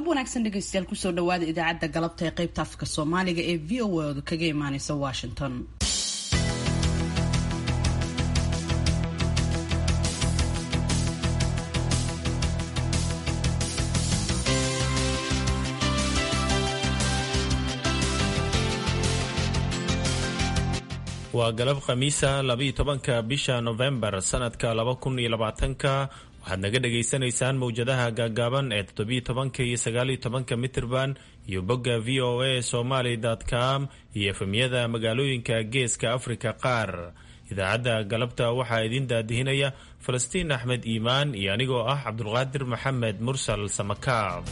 wanaagsan dhegeystayaal kusoo dhawaada idaacadda galabta ee qaybta afka soomaaliga ee v o a kaga imaaneysa washington waa galab khamiisa labaiyo tobanka bisha nofembar sanadka laba kun iyo labaatanka waxaad naga dhagaysanaysaan mowjadaha gaagaaban ee toddobiyo tobanka iyo sagaaliyo tobanka mitirban iyo bogga v o a somaly com iyo efemyada magaalooyinka geeska afrika qaar idaacadda galabta waxaa idiin daadihinaya falastiin axmed iimaan iyo anigoo ah cabdulqaadir maxamed mursal samakaab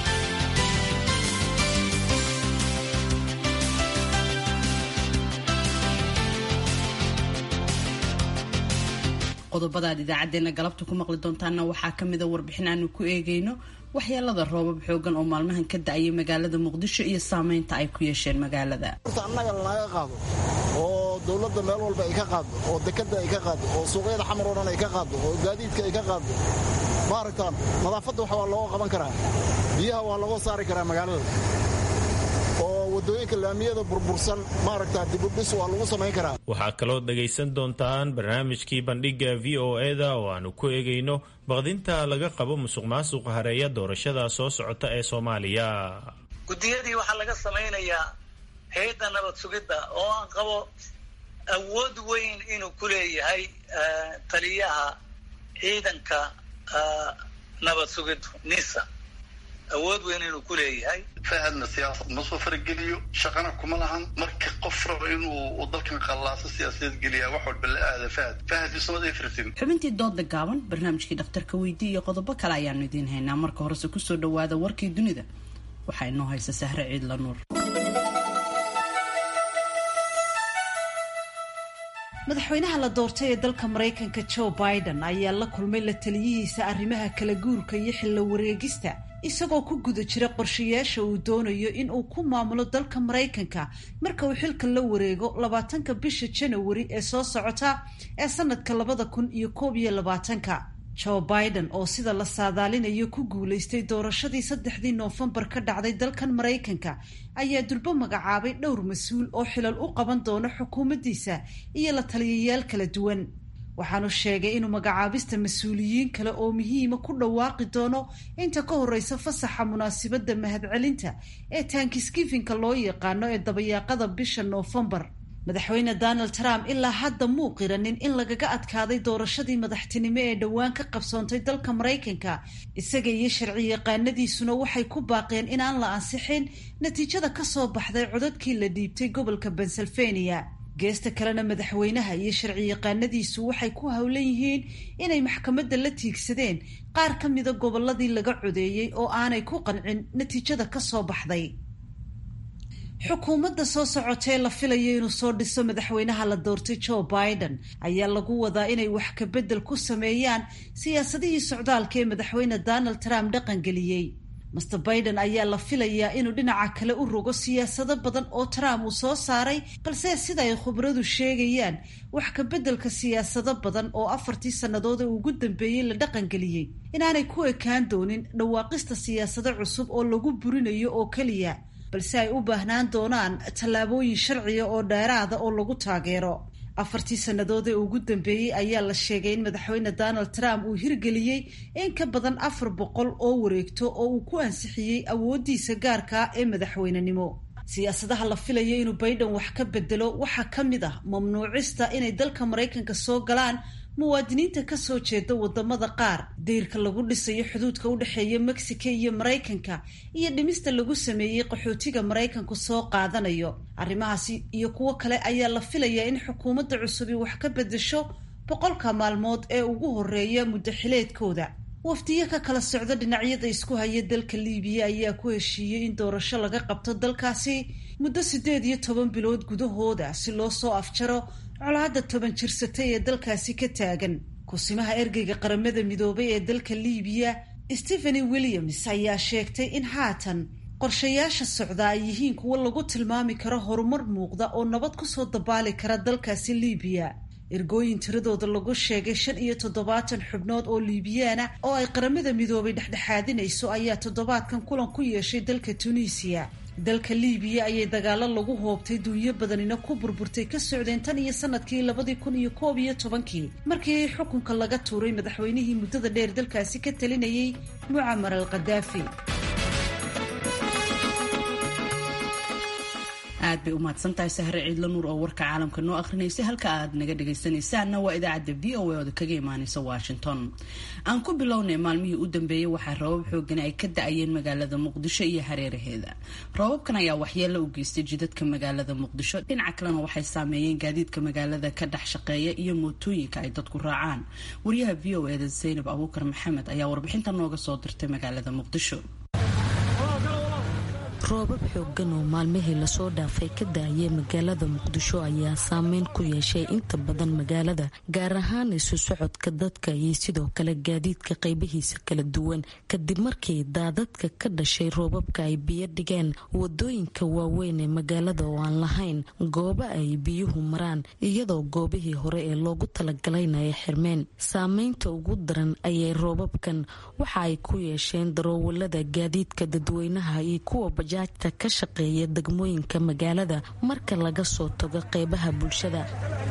qodobada aad idaacadeena galabta ku maqli doontaana waxaa kamida warbixin aanu ku eegeyno waxyeelada roobab xoogan oo maalmahan ka da-ayay magaalada muqdisho iyo saameynta ay ku yeesheen magaalada horta annaga laga qaado oo dowladda meel walba ay ka qaado oo dekada ay ka qaado oo suuqyada xamar oo dhan ay ka qaado oo gaadiidka ay ka qaado maaragtaan nadaafadda wax waa looga qaban karaa biyaha waa looga saari karaa magaalada oo wadooyinka laamiyada burbursan maaragta dibudhis waa lagu samayn karaa waxaa kaloo dhagaysan doontaan barnaamijkii bandhigga v o eda oo aanu ku eegayno baqdinta laga qabo musuq maasuqa hareeya doorashada soo socota ee soomaaliya guddiyadii waxaa laga samaynayaa hay-adda nabad sugidda oo aan qabo awood weyn inuu ku leeyahay taliyaha ciidanka nabad sugiddu nisa awood weyn inuu ku leeyahay fahadna siyaasad ma soo farageliyo shaqana kuma lahan marka qof raba inuu dalkan qallaaso siyaasadeed geliya wax walba la aada fahad fahad ismad ay firtin xubintii dooda gaaban barnaamijkii dhakhtarka weydii iyo qodobo kale ayaanu idiin haynaa marka horese kusoo dhawaada warkii dunida waxaa inoo haysa sahre ciidla nuur madaxweynaha la doortay ee dalka maraykanka joe biden ayaa la kulmay la taliyihiisa arrimaha kala guurka iyo xillo wareegista isagoo ku guda jira qorshayaasha uu doonayo in uu ku maamulo dalka maraykanka marka uu xilka la wareego labaatanka bisha janawari ee soo socota ee sanadka labada kun iyo koob iyo labaatanka joe biden oo sida la saadaalinayo ku guulaystay doorashadii saddexdii noofembar ka dhacday dalkan maraykanka ayaa durbo magacaabay dhowr mas-uul oo xilal u qaban doona xukuumaddiisa iyo la taliyayaal kala duwan waxaanu sheegay inuu magacaabista mas-uuliyiin kale oo muhiima ku dhawaaqi doono inta ka horeysa fasaxa munaasibadda mahadcelinta ee tankisgifinka loo yaqaano ee dabayaaqada bisha noofembar madaxweyne donald trump ilaa hadda muu qiranin in lagaga adkaaday doorashadii madaxtinimo ee dhowaan ka qabsoontay dalka maraykanka isaga iyo sharci yaqaanadiisuna waxay ku baaqeen inaan la ansixin natiijada kasoo baxday codadkii la dhiibtay gobolka pennsylvania geesta kalena madaxweynaha iyo sharci yaqaanadiisu waxay ku howlan yihiin inay maxkamadda la tiigsadeen qaar ka mida gobolladii laga codeeyey oo aanay ku qancin natiijada kasoo baxday xukuumadda soo socotee la filayo inuu soo dhiso madaxweynaha la doortay joe biden ayaa lagu wadaa inay wax kabedel ku sameeyaan siyaasadihii socdaalka ee madaxweyne donald trump dhaqangeliyey master biden ayaa la filayaa inuu dhinaca kale u rogo siyaasado badan oo trump uu soo saaray balse sida ay khubradu sheegayaan wax kabeddelka siyaasado badan oo afartii sannadood ee ugu dambeeyey la dhaqangeliyey inaanay ku ekaan doonin dhawaaqista siyaasado cusub oo lagu burinayo oo keliya balse ay u baahnaan doonaan tallaabooyin sharciga oo dheeraada oo lagu taageero afartii sannadood ee ugu dambeeyey ayaa la sheegay in madaxweyne donald trump uu hirgeliyey in ka badan afar boqol oo wareegto oo uu ku ansixiyey awooddiisa gaarka ee madaxweynenimo siyaasadaha la filayo inuu biden wax ka bedelo waxaa ka mid ah mamnuucista inay dalka maraykanka soo galaan muwaadiniinta kasoo jeeda wadamada qaar dayrka lagu dhisayo xuduudka u dhexeeya mexico iyo maraykanka iyo dhimista lagu sameeyey qaxootiga maraykanku soo qaadanayo arrimahaasi iyo kuwo kale ayaa la filayaa in xukuumadda cusubi wax ka bedesho boqolka maalmood ee ugu horeeya muddaxileedkooda wafdiyo ka kala socda dhinacyada isku haya dalka liibiya ayaa ku heshiiyey in doorasho laga qabto dalkaasi muddo siddeed iyo toban bilood gudahooda si loo soo afjaro colaadda toban jirsatay ee dalkaasi ka taagan kusimaha ergeyga qaramada midoobay ee dalka liibiya stepheny williams ayaa sheegtay in haatan qorshayaasha socda ay yihiin kuwo lagu tilmaami karo horumar muuqda oo nabad kusoo dabaali kara dalkaasi liibiya ergooyin tiradooda lagu sheegay shan iyo toddobaatan xubnood oo liibiyaana oo ay qaramada midoobay dhexdhexaadinayso ayaa toddobaadkan kulan ku yeeshay dalka tunisiya dalka liibiya ayay dagaalo lagu hoobtay duunyo badanina ku burburtay ka socdeen tan iyo sanadkii labadii kun iyo koob iyo tobankii markii xukunka laga tuuray madaxweynihii muddada dheer dalkaasi ka talinayay mucamar al khadaafi aad bay u mahadsantahay sahre ciidla nuur oo warka caalamka noo akrinaysay halka aad naga dhagaysanaysaanna waa idaacadda v o a ooda kaga imaaneysa washington aan ku bilownay maalmihii u dambeeyey waxaa roobab xoogani ay ka da-ayeen magaalada muqdisho iyo hareeraheeda roobabkan ayaa waxyeelo u geystay jidadka magaalada muqdisho dhinaca kalena waxay saameeyeen gaadiidka magaalada ka dhex shaqeeya iyo mootooyinka ay dadku raacaan wariyaha v o eda zaynab abuukar maxamed ayaa warbixinta nooga soo dirtay magaalada muqdisho roobab xooggan oo maalmihii lasoo dhaafay ka daayay magaalada muqdisho ayaa saameyn ku yeeshay inta badan magaalada gaar ahaan isu socodka dadka iyo sidoo kale gaadiidka qaybihiisa kala duwan kadib markii daadadka ka dhashay roobabka ay biyo dhigeen wadooyinka waaweyn ee magaalada oo aan lahayn goobo ay biyuhu maraan iyadoo goobihii hore ee loogu talagalayna ay xirmeen saameynta ugu daran ayay roobabkan waxa ay ku yeesheen daroowalada gaadiidka dadweynaha iyo kuwa bajaajta ka shaqeeya degmooyinka magaalada marka laga soo tago qeybaha bulshada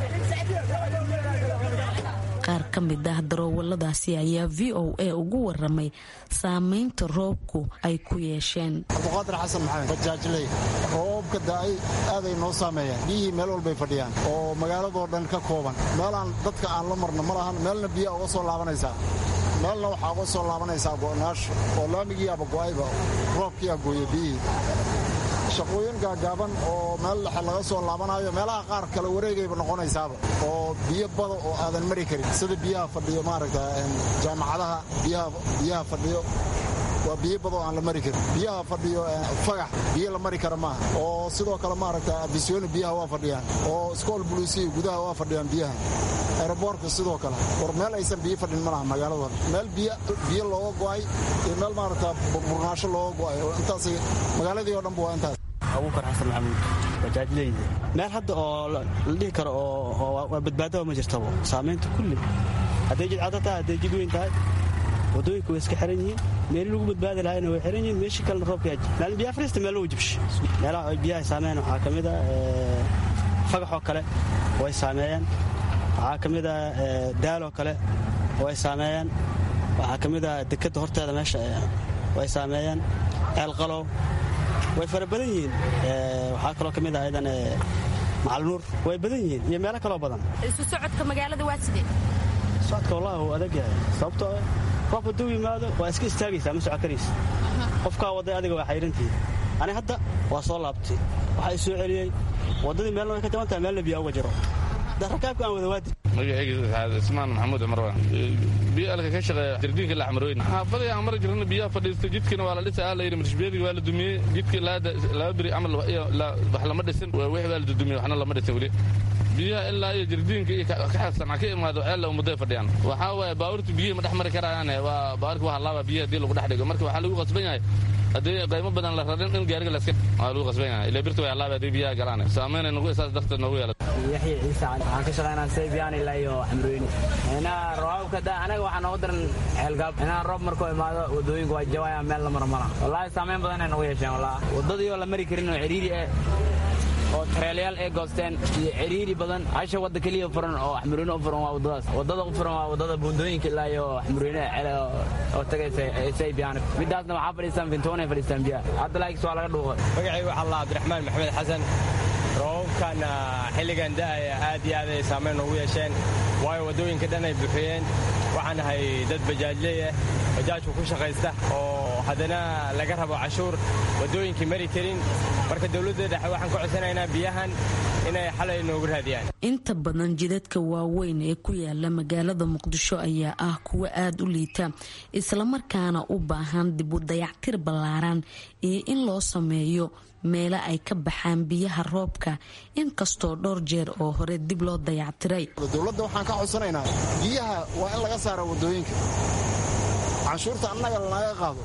qaar ka mid ah daroowaladaasi ayaa v o a ugu waramay saameynta roobku ay ku yeesheen cabduqaadir xasan maxamed bajaajley roobabka da-ay aaday noo saameeyeen biyihii meel walbay fadhiyaan oo magaaladoo dhan ka kooban meelaan dadka aan la marno ma lahan meelna biyaa uga soo laabanaysaa meelna waxaa uga soo laabanaysaa go'naasho oo laamigiiaba go'ayba roobkiiaa gooye biyihii shaqooyin gaagaaban oo meel dhexe laga soo laabanaayo meelaha qaar kale wareegayba noqonaysaaba oo biyo bada oo aadan mari karin sida biyaha fadhiyo maaragta jaamacadaha biyaha fadhiyo waa biyo badoo aan la mari karin biyaha fadhiyo fagax biyo la mari kara maaha oo sidoo kale maaragta abisyooni biyaha waa fadhiyaan oo iskool buluusiya gudaha waa fadhiyaan biyaha aeroboortka sidoo kale war meel aysan biyo fadhin ma laha magaalada meel biyo looga go'ay iyo meel maaragta burnaasho looga go'ay oo intaas magaaladii oo dhanba waa intaas abuukar xasan maxamuud bajaajleyda meel hadda oo la dhihi karo oo badbaadaba ma jirtabo saamaynta kulli hadday jidcado tahay hadday jid weyn tahay wadooyinka way iska xiran yihiin meeli lagu badbaadi lahayna way xiran yihiin meeshii kalena roobka yaji maalin biyaha fariista meel lagu jibsho meelaha ay biyaha saameeyaan waxaa ka mid a fagaxoo kale way saameeyaan waxaa ka mid a daaloo kale way saameeyaan waxaa ka mid a dekadda horteeda meesha way saameeyaan ceelqalow way fara badan yihiin waxaa kaloo ka mid ah aydan macalnuur way badan yihiin iyo meelo kaloo badan isu socodka magaalada waa sidee socodka wallahi wuu adag yahay sababtoo roob hadduu yimaado waa iska istaagaysaa ma soco karaysa qofkaa wadday adiga waa xayrantihiin ani hadda waa soo laabtay waxaa i soo celiyey waddadii meelna way ka jaban tahay meelna biyaa uga jiro rakaabka aan wada waadi magacayga ismaan maxamuud cumar waan biyo alka ka shaqeeya jardiinka laxmarooyn xaafadii aan mari jirana biyaha fadhiistay jidkiina waa la dhisa aa la yidhi marshbeedigi waa la dumiyey jidkii laba beri camal wax lama dhisin wixii waa la dudumiyey waxna lama dhisin weli biyaha ilaa iyo jardiinka iyo kaxasanca ka imaado ceella ummaday fadhiyaan waxaa waaye baabuurta biyihii ma dhex mari karayaan waa baabuurka waa halaaba biyaha haddii lagu dhex dhigo marka waxaa lagu qasban yahay haddii qaymo badan la rarin in gaariga laska waa lagu qasban yahay ilaa birta way halaaba haddii biyaha galaan saamaynay nagu isaas darteed noogu yeelata yaxya ciise waxaan ka shaqaynaa saybiyan ilaa iyo xamrooyni inaa roobabka da anaga waxaa noogu daran ceelgaab inaa roob markuu imaado wadooyinku waa jawaya meel la maro mala wallaahi saameyn badan ay nagu yeesheen wallahi waddadii oo la mari karin oo ciriiri ah oo tareelayaal ay goosteen iyo ciriiri badan hasha wadda keliya furan oo xamrooyne u furan waa waddadaas waddada u furan waa waddada buundooyinka ilaa iyo xamrooyne cele oo tagaysa saybiyan midaasna waxaa fadhiistaan fintoon ay fadhiistaan biyaha hadda laakis waa laga dhuuqay magacaygu waxaa allah cabdiraxmaan maxamed xasan roobabkan xilligan da'aya aad iyo aad ay saamayn noogu yeesheen waayo waddooyinka dhan ay buuxiyeen waxaan ahay dad bajaajley ah bajaajku ku shaqaysta oo haddana laga rabo cashuur waddooyinkii mari karin marka dowladda dhexe waxaan ka codsanaynaa biyahan inay xalay noogu raadiyaan inta badan jidadka waaweyn ee ku yaala magaalada muqdisho ayaa ah kuwa aada u liita islamarkaana u baahan dib u dayactir ballaaran iyo in loo sameeyo meelo ay ka baxaan biyaha roobka inkastoo dhowr jeer oo hore dib loo dayactiray dowladda waxaan ka codsanaynaa biyaha waa in laga saara waddooyinka canshuurta annaga lanaga qaado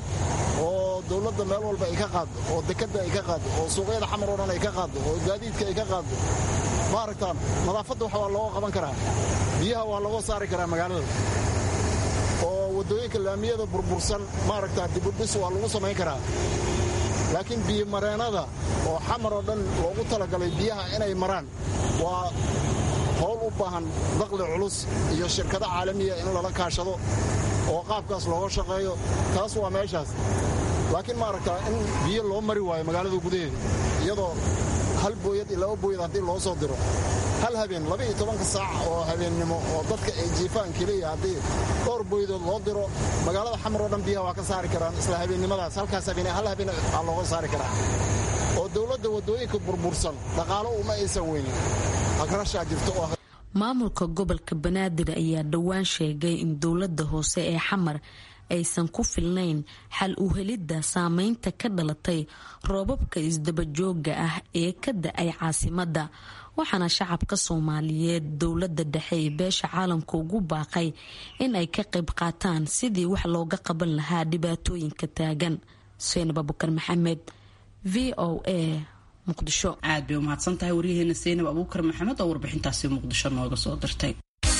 oo dowladda meel walba ay ka qaaddo oo dekadda ay ka qaaddo oo suuqyada xamar oo dhan ay ka qaaddo oo gaadiidka ay ka qaaddo maaragtaan nadaafadda waxa waa looga qaban karaa biyaha waa looga saari karaa magaalada oo waddooyinka laamiyada burbursan maaragtaa dibudhis waa lagu samayn karaa laakiin biyomareennada oo xamar oo dhan loogu talagalay biyaha inay maraan waa howl u baahan daqli culus iyo shirkado caalamiya in lala kaashado oo qaabkaas looga shaqeeyo taas waa meeshaas laakiin maaragtaa in biyo loo mari waayo magaalada gudaheeda iyadoo hal booyad iyo laba booyad haddii loo soo diro hal habeen laba iyo tobanka saac oo habeennimo oo dadka ay jiifaan keliya haddii dhowr booyadood loo diro magaalada xamar oo dhan biyaha waa ka saari karaan isla habeennimadaas halkaas habeen hal habeen aa looga saari karaa oo dowladda waddooyinka burbursan dhaqaalo uma aysan weynin agrashaa jirto oo maamulka gobolka banaadir ayaa dhowaan sheegay in dowladda hoose ee xamar aysan ku filnayn xal u helidda saameynta ka dhalatay roobabka isdabajooga ah ee ka da-ay caasimadda waxaana shacabka soomaaliyeed dowladda dhexe ee beesha caalamka ugu baaqay in ay ka qayb qaataan sidii wax looga qaban lahaa dhibaatooyinka taagan seenab abukar maxamed v o a muqdisho aad bay umahadsan tahay waryaheena seynab abuukar maxamed oo warbixintaasi muqdisho nooga soo dirtay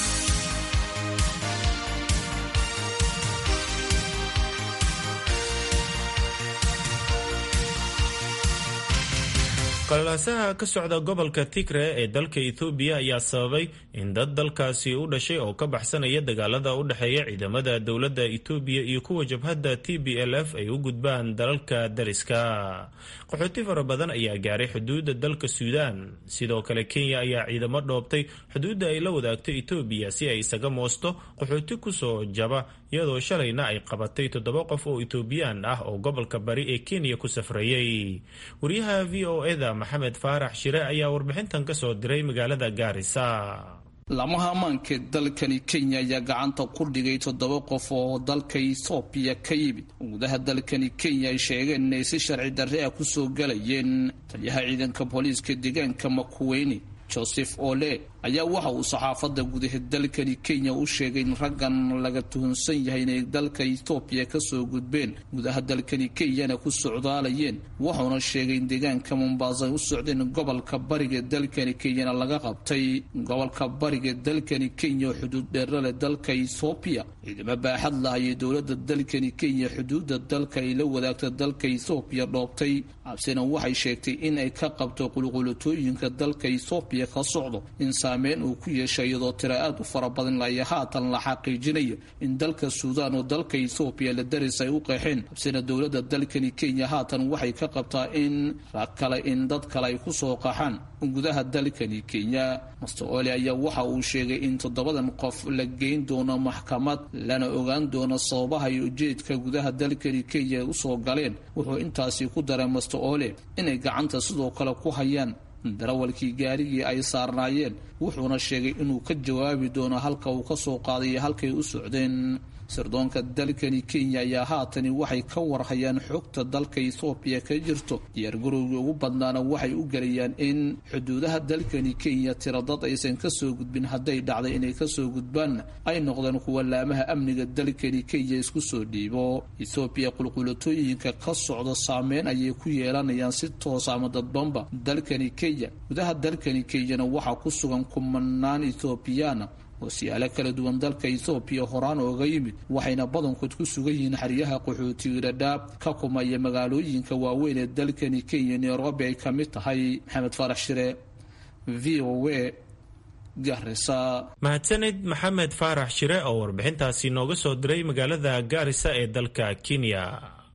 qalalaasaha ka socda gobolka tigre ee dalka ethoobiya ayaa sababay in dad dalkaasi u dhashay oo ka baxsanaya dagaalada u dhexeeya ciidamada dowladda etoobiya iyo kuwa jabhadda t b l f ay u gudbaan dalalka dariska qaxooti fara badan ayaa gaaray xuduudda dalka suudaan sidoo kale kenya ayaa ciidamo dhoobtay xuduudda ay la wadaagto etoobiya si ay isaga moosto qaxooti kusoo jaba iyadoo shalayna ay qabatay toddoba qof oo etoobiyaan ah oo gobolka bari ee kenya ku safrayay wariyaha v o eda maxamed faarax shire ayaa warbixintan ka soo diray magaalada gaarisa lamaha ammaanka dalkani kenya ayaa gacanta ku dhigay toddoba qof oo dalka ethoobiya ka yimid gudaha dalkani kenya ay sheegeen inay si sharci darre ah kusoo galayeen taliyaha ciidanka booliiska deegaanka makuweyne joseph ole ayaa waxa uu saxaafadda gudaha dalkani kenya u sheegay in raggan laga tuhunsan yahay inay dalka etoobiya kasoo gudbeen gudaha dalkani kenyana ku socdaalayeen wuxuuna sheegay in deegaanka mombaasa ay u socdeen gobolka bariga dalkani kenyana laga qabtay gobolka bariga dalkani kenya oo xuduud dheerale dalka ethoobiya ciidamo baaxad lah ayay dowladda dalkani kenya xuduudda dalka ay la wadaagta dalka ethoobiya dhoobtay cabsina waxay sheegtay in ay ka qabto qulqulatooyinka dalka ethoobiya ka socdo saameyn uu ku yeeshay iyadoo tira aad u fara badan laya haatan la xaqiijinaya in dalka suudaan oo dalka ethoobiya la daris ay u qeexeen habsina dowladda dalkani kenya haatan waxay ka qabtaa in rag kale in dad kale ay kusoo qaxaan gudaha dalkani kenya master ole ayaa waxa uu sheegay in toddobadan qof la geyn doono maxkamad lana ogaan doono sababaha iyo ujeedka gudaha dalkani kenya ay usoo galeen wuxuu intaasi ku daray master ole inay gacanta sidoo kale ku hayaan darawalkii gaarigii ay saarnaayeen wuxuuna sheegay inuu ka jawaabi doono halka uu ka soo qaaday iyo halkay u socdeen sirdoonka dalkani kenya ayaa haatani waxay ka warhayaan xogta dalka ethoobiya ka jirto diyaargarowgii ugu badnaana waxay u gelayaan in xuduudaha dalkani kenya tira dad aysan kasoo gudbin hadday dhacday inay kasoo gudbaanna ay noqdeen kuwa laamaha amniga dalkani kenya isku soo dhiibo ethoobiya qulqulatooyinka ka socda saameyn ayay ku yeelanayaan si toosa ama dadbanba dalkani kenya gudaha dalkani kenyana waxaa ku sugan kumanaan ethoobiyaana oo siyaalo kala duwan dalka ethoobiya horaan ooga yimid waxayna badankood ku sugan yihiin xeryaha qaxootiga dhadhaab ka kumaya magaalooyinka waaweyn ee dalkani kenya nairobi ay ka mid tahay maxamed faarax shire v o a garisa mahadsanid maxamed faarax shire oo warbixintaasi nooga soo diray magaalada gaarisa ee dalka kenya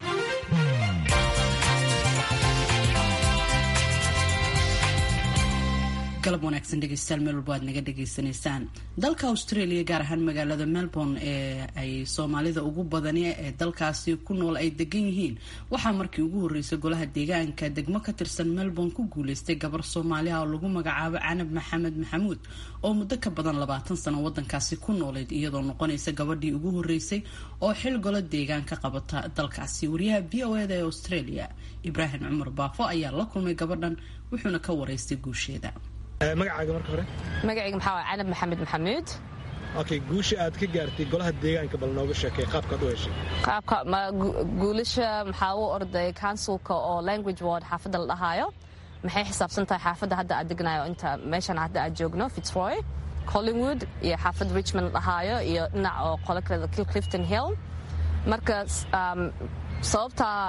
galab wanaagsan dhegeystayaal meel walba aad naga dhagaysanaysaan dalka australia gaar ahaan magaalada melbourne ee ay soomaalida ugu badani ee dalkaasi ku nool ay degan yihiin waxaa markii ugu horeysay golaha deegaanka degmo ka tirsan melbourne ku guuleystay gabar soomaaliha oo lagu magacaabo canab maxamed maxamuud oo muddo ka badan labaatan sano wadankaasi ku noolayd iyadoo noqonaysa gabadhii ugu horeysay oo xil golo deegaan ka qabata dalkaasi wariyaha v o eda ee australia ibraahim cumar baafo ayaa la kulmay gabadhan wuxuuna ka wareystay guusheeda magacaaga marka hore magacayga maxaa waa canab maxamed maxamuud okay guusha aad ka gaartay golaha deegaanka bal nooga sheekay qaabkaad u heshay qaabka guulasha maxaa u orday counsilka oo language ward xaafadda la dhahaayo maxay xisaabsan tahay xaafadda hadda aad degnayo inta meeshan hadda aad joogno fitzroy collingwood iyo xaafadda richmond dhahaayo iyo dhinac oo qolo kaleeda clifton hill marka sababtaa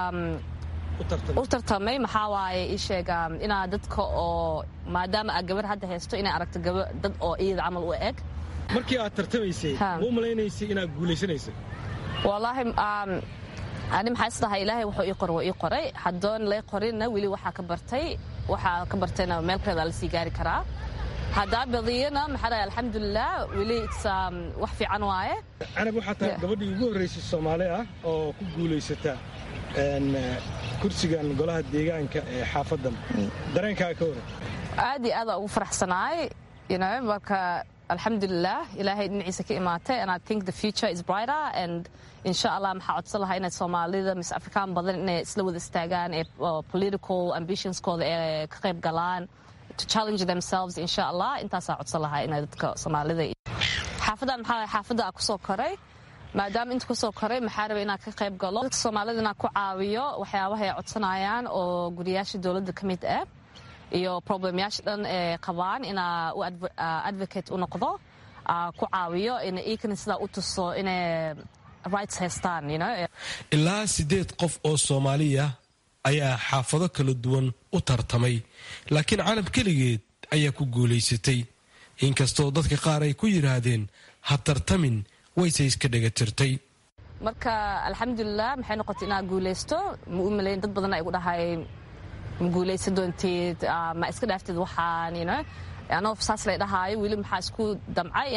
u tartamay maxaa waaye ii sheeg inaa dadka oo maadaama aad gabar hadda haysto inay aragto dad oo iyada camal u eg markii aad tartamaysay ma u malaynaysay inaad guulaysanaysay wallaahi ani maxaa isdahay ilaahay wuxuu ii qor waa ii qoray haddoon lay qorinna weli waxaa ka bartay waxaa ka bartayna meel kaleeda lasii gaari karaa haddaa badiyana maxaa dhahay alxamdulilah weli wax fiican waaye canab waxaa tahay gabadhii ugu horraysay soomaali ah oo ku guulaysata kursigan golaha deegaanka ee xaafaddan dareenkaa ka waran aad iyo aada ugu faraxsanaay marka alxamdulilah ilaahay dhinaciisa ka imaatay and i think the future is brighter and insha allah maxaa codsan lahaa inay soomaalida mis afrikaan badan inay isla wada istaagaan ee political ambitionskooda ee ka qayb galaan to challenge themselves insha allah intaasaa codsan lahaa inay dadka soomaalida xaafadan maxaa xaafadda aa kusoo koray maadaama inta kusoo koray maxaa rabay inaan ka qayb galo dadka soomaalida inaan ku caawiyo waxyaabaha ay codsanayaan oo guriyaasha dowladda ka mid ah iyo problemyaasha dhan ee qabaan inaa u advocate u noqdo ku caawiyo ina iikana sidaa u tuso inay rights haystaan ilaa siddeed qof oo soomaaliya ayaa xaafado kala duwan u tartamay laakiin canab keligeed ayaa ku guulaysatay inkastoo dadka qaar ay ku yidhaahdeen ha tartamin wayse iska dhega tirtay marka alxamdulilah maxay noqotay inaad guulaysto ma u malayn dad badan ay gu dhahay ma guulaysan doonteed ma iska dhaaftid waxaan anoo saas lay dhahaayo weli maxaa isku damcay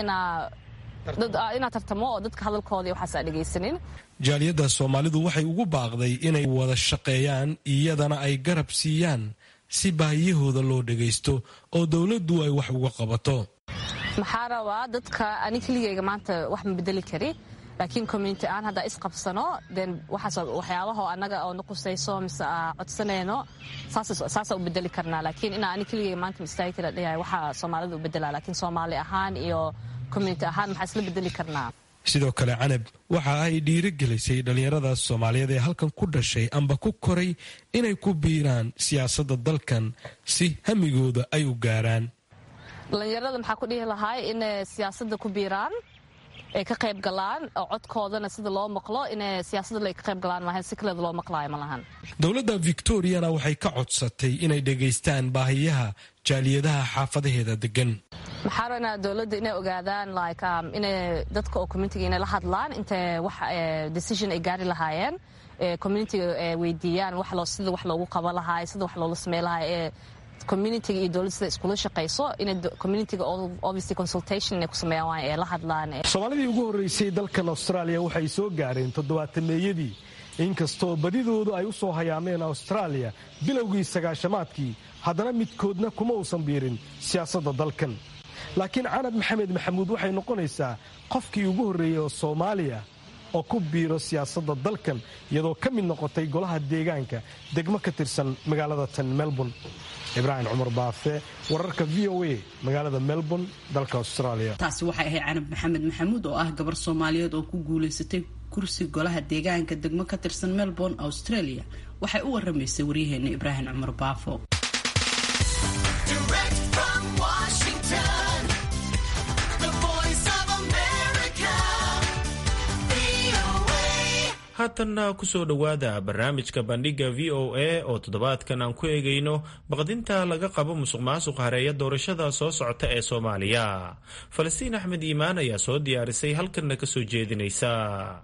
inaad tartamo oo dadka hadalkooda waxaas aa dhegaysanin jaaliyadda soomaalidu waxay ugu baaqday inay wada shaqeeyaan iyadana ay garab siiyaan si baahiyahooda loo dhagaysto oo dowladdu ay wax uga qabato maxaa rabaa dadka ani keligayga maanta wax ma bedeli kari laakiin community aan haddaa isqabsano den waxaas waxyaabaha annaga oo na qusayso mise codsanayno saasaa u bedeli karnaa laakiin inaa ani keligayga maanta ma istaagi kara dhayahay waxaa soomaalida u bedelaa laakiin soomaali ahaan iyo community ahaan maxaa isla bedeli karnaa sidoo kale canab waxa ay dhiirigelisay dhallinyarada soomaaliyeed ee halkan ku dhashay amba ku koray inay ku biiraan siyaasadda dalkan si hamigooda ay u gaaraan dhallinyarada maxaa ku dhihi lahay inay siyaasadda ku biiraan ay ka qayb galaan oo codkoodana sida loo maqlo inay siyaasadda ay ka qayb galaan maahan si kaleeda loo maqlaayo ma lahan dowladda victoriana waxay ka codsatay inay dhegaystaan baahiyaha jaaliyadaha xaafadaheeda degan maxaa rabnaa dowladda inay ogaadaan like inay dadka oo communitiga inay la hadlaan intay wax decision ay gaari lahaayeen communitiga weydiiyaan wax loo sida wax loogu qaban lahaay sida wax loola samey lahaay ee communitiga iyo dowladda sida iskula shaqayso inay communitiga obviously consultation inay ku sameeyaan waa ee la hadlaan soomaalidii ugu horreysay dalkan austraaliya waxay soo gaareen toddobaatameeyadii inkastoo badidoodu ay u soo hayaameen austraaliya bilowgii sagaashamaadkii haddana midkoodna kuma uusan biirin siyaasadda dalkan laakiin canab maxamed maxamuud waxay noqonaysaa qofkii ugu horreeyey oo soomaaliya oo ku biiro siyaasadda dalkan iyadoo ka mid noqotay golaha deegaanka degmo ka tirsan magaalada tan melbourne ibraahim cumar baafe wararka v o a magaalada melbourne dalka australia taasi waxay ahayd canab maxamed maxamuud oo ah gabar soomaaliyeed oo ku guulaysatay kursi golaha deegaanka degmo ka tirsan melbourne australia waxay u waramaysay waryaheena ibraahim cumar baafo haatanna kusoo dhowaada barnaamijka bandhiga v o a oo toddobaadkan aan ku eegayno baqdinta laga qabo musuq maasuq hareeya doorashada soo socota ee soomaaliya falastiin axmed iimaan ayaa soo diyaarisay halkanna ka soo jeedinaysa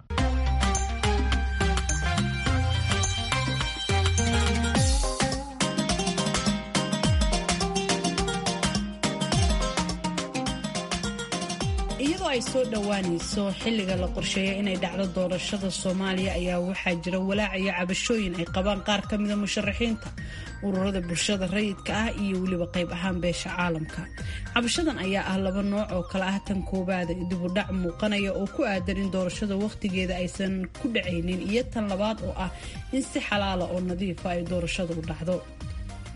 iyadoo ay soo dhowaanayso xilliga la qorsheeya inay dhacdo doorashada soomaaliya ayaa waxaa jira walaac iyo cabashooyin ay qabaan qaar ka mida musharaxiinta ururada bulshada rayidka ah iyo weliba qayb ahaan beesha caalamka cabashadan ayaa ah laba nooc oo kale ah tan koowaada dibudhac muuqanaya oo ku aadan in doorashada wakhtigeeda aysan ku dhacaynin iyo tan labaad oo ah in si xalaala oo nadiifa ay doorashada u dhacdo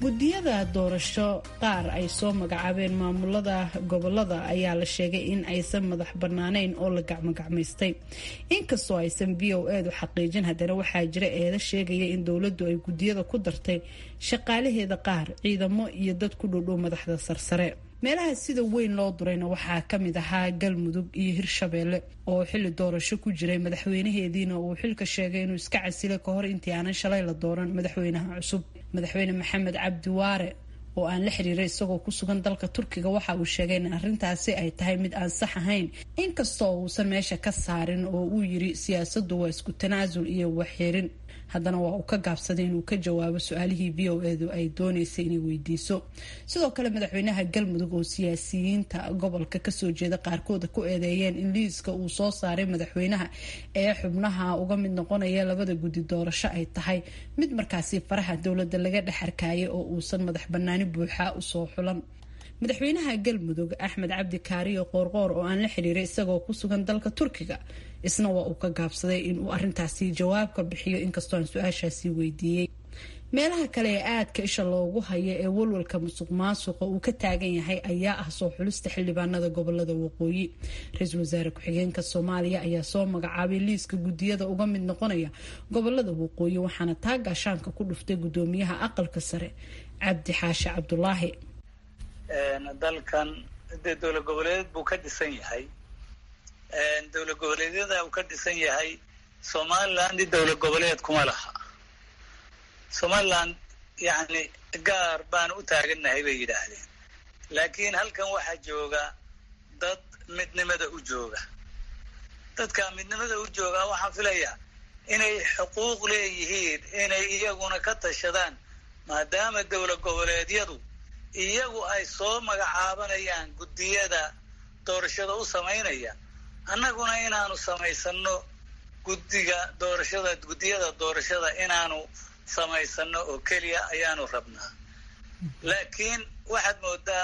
gudiyada doorasho qaar ay soo magacaabeen maamulada gobolada ayaa la sheegay in aysan madax banaaneyn oo la gacmogacmaystay inkastoo aysan v o edu xaqiijin haddana waxaa jira eeda sheegaya in dowladdu ay gudiyada ku dartay shaqaalaheeda qaar ciidamo iyo dad ku dhowdhow madaxda sarsare meelaha sida weyn loo durayna waxaa kamid ahaa galmudug iyo hirshabeelle oo xili doorasho ku jiray madaxweynaheediina uu xilka sheegay inuu iska casilay kahor intii aanan shalay la dooran madaxweynaha cusub madaxweyne maxamed cabdiwaare oo aan la xiriiray isagoo ku sugan dalka turkiga waxa uu sheegay in arrintaasi ay tahay mid aan sax ahayn inkastoo uusan meesha ka saarin oo uu yiri siyaasaddu waa isku tanaasul iyo waxxirin haddana waa uu ka gaabsaday inuu ka jawaabo su-aalihii v o edu ay dooneysay inay weydiiso sidoo kale madaxweynaha galmudug oo siyaasiyiinta gobolka kasoo jeeda qaarkooda ku eedeeyeen in liiska uu soo saaray madaxweynaha ee xubnaha uga mid noqonaya labada guddi doorasho ay tahay mid markaasi faraha dowladda laga dhex arkayay oo uusan madax banaani buuxa usoo xulan madaxweynaha galmudug axmed cabdi kaariyo qoorqoor oo aan la xiriiray isagoo ku sugan dalka turkiga isna waa uu ka gaabsaday inuu arintaasi jawaab ka bixiyo inkastoo aan su-aashaasi weydiiyey meelaha kale ee aadka isha loogu hayo ee walwalka musuq maasuqa uu ka taagan yahay ayaa ah soo xulista xildhibaanada gobolada waqooyi ra-iisul wasaare ku-xigeenka soomaaliya ayaa soo magacaabay liiska gudiyada uga mid noqonaya gobolada waqooyi waxaana taa gaashaanka ku dhuftay gudoomiyaha aqalka sare cabdi xaashi cabdulaahi dalkan dee dowlad goboleed buu ka dhisan yahay dowlad goboleedyada uu ka dhisan yahay somaliland dowlad goboleed kuma laha somaliland yacni gaar baan u taagannahay bay yidhaahdeen laakiin halkan waxaa jooga dad midnimada u jooga dadka midnimada u jooga waxaan filayaa inay xuquuq leeyihiin inay iyaguna ka tashadaan maadaama dowlad goboleedyadu iyagu ay soo magacaabanayaan guddiyada doorashada u samaynaya annaguna inaanu samaysano guddiga doorashada guddiyada doorashada inaanu samaysano oo keliya ayaanu rabnaa laakiin waxaad moodaa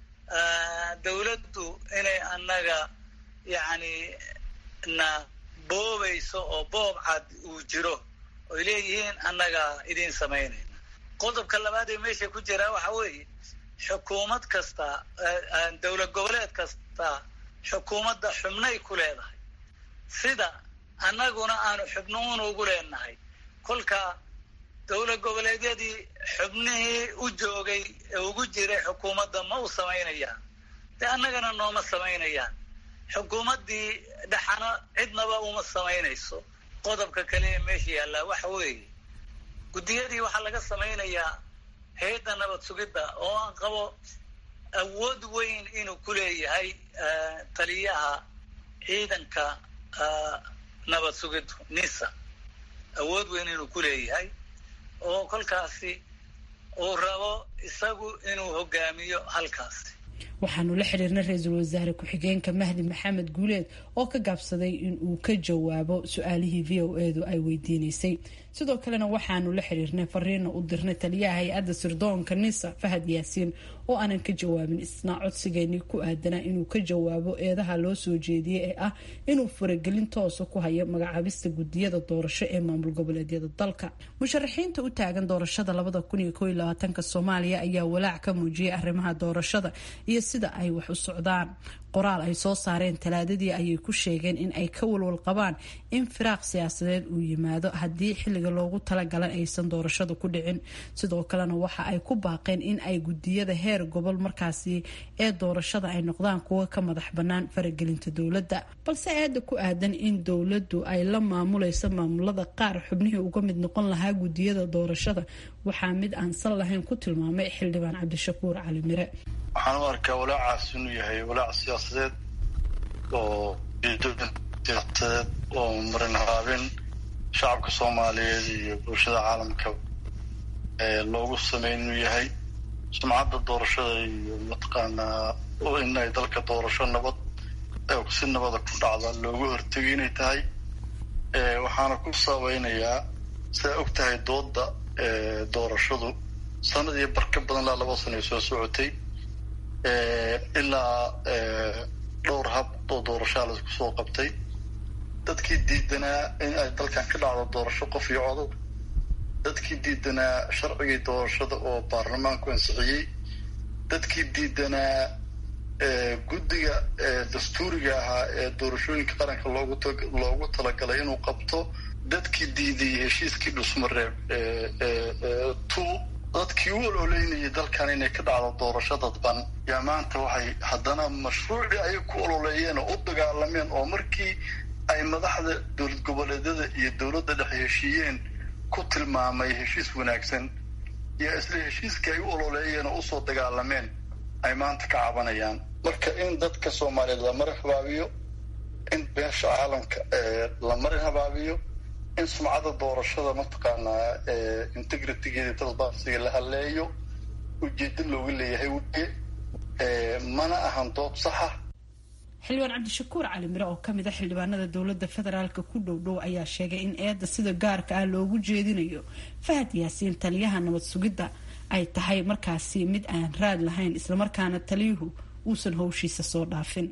dawladdu inay annaga yacni na boobayso oo boob cad uu jiro oy leeyihiin annaga idiin samaynayna qodobka labaad ee meesha ku jiraa waxa weeye xukuumad kasta dowlad goboleed kasta xukuumadda xubnay ku leedahay sida annaguna aanu xubnuun ugu leenahay kolka dowlad goboleedyadii xubnihii u joogay ee ugu jiray xukuumadda ma u samaynayaan dee annagana nooma samaynayaan xukuumaddii dhaxana cidnaba uma samaynayso qodobka kale ee meesha yaallaa waxa weeye guddiyadii waxaa laga samaynayaa hay-adda nabad sugidda oo aan qabo awood weyn inuu ku leeyahay taliyaha ciidanka nabad sugiddu nisa awood weyn inuu ku leeyahay oo kolkaasi uu rabo isagu inuu hogaamiyo halkaasi waxaanu la xiriirnay ra-iisul wasaare ku-xigeenka mahdi maxamed guuleed oo ka gaabsaday in uu ka jawaabo su-aalihii v o edu ay weydiinaysay sidoo kalena waxaanu la xiriirnay fariina u dirnay taliyaha hay-adda sirdoonka nisa fahad yaasiin oo aanan ka jawaabin isna codsigeenii ku aadanaa inuu ka jawaabo eedaha loo soo jeediyey ee ah inuu faragelin toosa ku hayo magacaabista gudiyada doorasho ee maamul goboleedyada dalka musharaxiinta u taagan doorashada labada kun iyo kow iyo labaatanka soomaaliya ayaa walaac ka muujiyay arrimaha doorashada iyo sida ay wax u socdaan qoraal ay soo saareen talaadadii ayay ku sheegeen in ay ka walwal qabaan in firaaq siyaasadeed uu yimaado haddii xilliga loogu talagalan aysan doorashada ku dhicin sidoo kalena waxa ay ku baaqeen in ay gudiyada heer gobol markaasi ee doorashada ay noqdaan kuwa ka madax bannaan faragelinta dowladda balse aada ku aadan in dowladdu ay la maamulayso maamulada qaar xubnihii uga mid noqon lahaa gudiyada doorashada waxaa mid aan sal lahayn ku tilmaamay xildhibaan cabdishakuur cali mire waxaan u arkaa walaacaas inuu yahay walaac siyaasadeed oo siyaasadeed oo marin habaabin shacabka soomaaliyeed iyo bulshada caalamka loogu sameyn inuu yahay sumcadda doorashada iyo mataqaanaa in ay dalka doorasho nabad si nabada ku dhacda loogu hortegay inay tahay waxaana ku saabeynayaa sidaa og tahay dooda doorashadu sanadii barka badan ilaa laba sano ay soo socotay ilaa dhowr hab oo doorashaa laisku soo qabtay dadkii diidanaa in ay dalkan ka dhacdo doorasho qof iyo codod dadkii diidanaa sharcigii doorashada oo baarlamaanku ansixiyey dadkii diidanaa guddiga dastuuriga ahaa ee doorashooyinka qaranka loogu talagalay inuu qabto dadkii diiday heshiiskii dhusmareeb tu dadkii u ololeynayay dalkan inay ka dhacdo doorasho dadban yaa maanta waxay haddana mashruucii ay ku ololeeyeen oo u dagaalameen oo markii ay madaxda dowlad goboleedyada iyo dowladda dhexe heshiiyeen ku tilmaamay heshiis wanaagsan iyo isla heshiiskii ay u ololeeyeen oo usoo dagaalameen ay maanta ka cabanayaan marka in dadka soomaaliyeed la marin habaabiyo in beesha caalamka la marin habaabiyo in sumcada doorashada mataqaanaa integritigeeda transparencyga la halleeyo ujeedo looga leeyahay weye mana ahan dood saxa xildhibaan cabdishakuur cali mire oo kamid a xildhibaanada dowlada federaalka ku dhow dhow ayaa sheegay in eedda sida gaarka ah loogu jeedinayo fahad yaasiin taliyaha nabad sugidda ay tahay markaasi mid aan raad lahayn islamarkaana taliyuhu uusan howshiisa soo dhaafin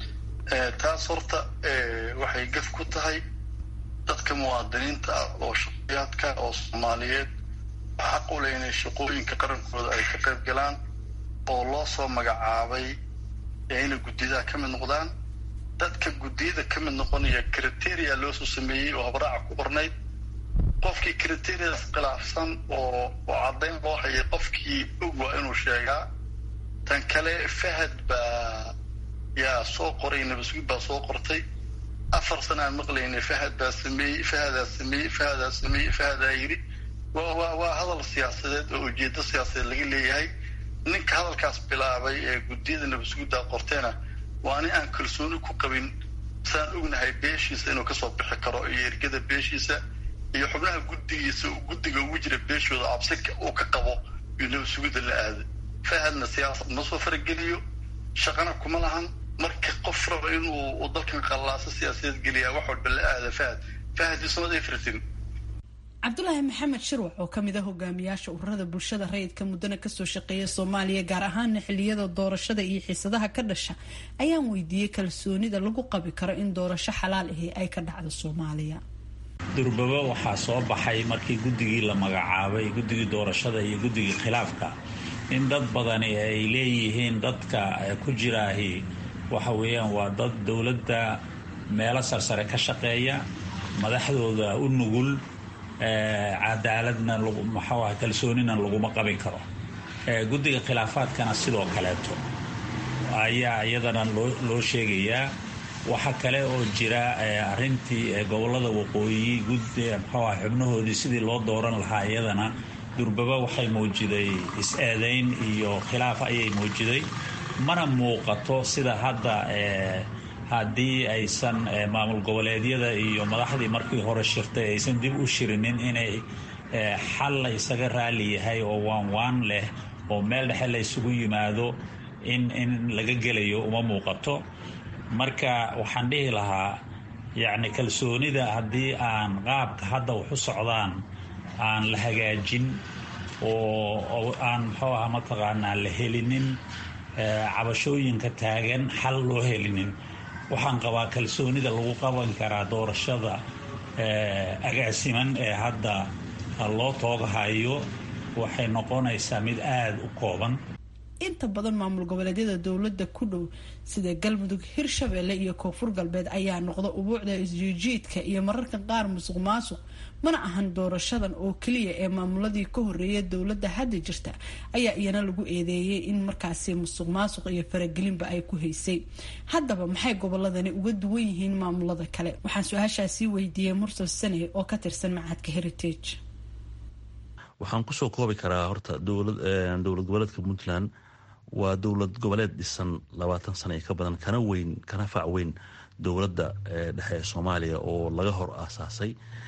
taas horta waxay gaf ku tahay dadka muwaadiniinta ah oo shaqayaadka oo soomaaliyeed xaq u leh inay shaqooyinka qarankooda ay ka qayb galaan oo loo soo magacaabay inay guddiyadaha ka mid noqdaan dadka guddiyada ka mid noqonaya criteria loosoo sameeyey oo habraaca ku qornayd qofkii criteriadaas khilaafsan oo oo caddayn loo hayay qofkii og waa inuu sheegaa tan kale fahad baa yaa soo qoray nabasugid baa soo qortay afar sana aan maqlaynay fahad baa sameeyey fahadaa sameeyey fahadaa sameeyey fahadaa yidhi wa wa waa hadal siyaasadeed oo ujeedo siyaasadeed laga leeyahay ninka hadalkaas bilaabay ee guddiyada nabasugiddaa qorteena waa nin aan kalsooni ku qabin saan ognahay beeshiisa inuu kasoo bixi karo iyo ergada beeshiisa iyo xubnaha guddigiisa guddiga ugu jira beeshooda cabsi uu ka qabo iyo nabasugidda la aada fahadna siyaasad ma soo farageliyo shaqana kuma lahan marka qof raba inuu dalkan qallaaso siyaasadeed geliyaa wax walba la aada fahad fahad ismad everything cabdulaahi maxamed shirwac oo kamid ah hogaamiyaasha ururada bulshada rayidka muddana kasoo shaqeeya soomaaliya gaar ahaana xiliyada doorashada iyo xiisadaha ka dhasha ayaan weydiiyey kalsoonida lagu qabi karo in doorasho xalaal ahi ay ka dhacdo soomaaliya durbaba waxaa soo baxay markii guddigii la magacaabay guddigii doorashada iyo guddigii khilaafka in dad badani ay leeyihiin dadka ku jiraahi waxa weeyaan waa dad dowladda meelo sarsare ka shaqeeya madaxdooda u nugul cadaaladna maxaa kalsoonina laguma qabin karo guddiga khilaafaadkana sidoo kaleeto ayaa iyadana loo sheegayaa waxa kale oo jira arintii gobolada waqooyi mxuah xubnahoodii sidii loo dooran lahaa iyadana durbaba waxay muujiday is-eedayn iyo khilaaf ayay muujiday mana muuqato sida hadda haddii aysan maamul goboleedyada iyo madaxdii markii hore shirtay aysan dib u shirinin inay xal la isaga raali yahay oo waan waan leh oo meel dhexe la isugu yimaado in in laga gelayo uma muuqato marka waxaan dhihi lahaa yacni kalsoonida haddii aan qaabka hadda wax u socdaan aan la hagaajin oo aan muxuu aha mataqaanaa la helinin cabashooyinka taagan xal loo helinin waxaan qabaa kalsoonida lagu qaban karaa doorashada agaasiman ee hadda loo toogahayo waxay noqonaysaa mid aada u kooban inta badan maamul goboleedyada dowlada ku dhow sida galmudug hirshabeelle iyo koonfur galbeed ayaa noqda ubuucda isjiijiidka iyo mararka qaar musuq maasuq mana ahan doorashadan oo keliya ee maamuladii ka horeeya dowladda hadda jirta ayaa iyana lagu eedeeyay in markaasi musuq maasuq iyo faragelinba ay ku haysay haddaba maxay goboladani uga duwan yihiin maamulada kale waxaan su-aashaasii weydiiyey mursal sane oo ka tirsan macadka heritage waxaan kusoo koobi karaa horta dowlad goboleedka puntland waa dowlad goboleed dhisan labaatan sana ka badan kana weyn kana fac weyn dowladda dhexe ee soomaaliya oo laga hor aasaasay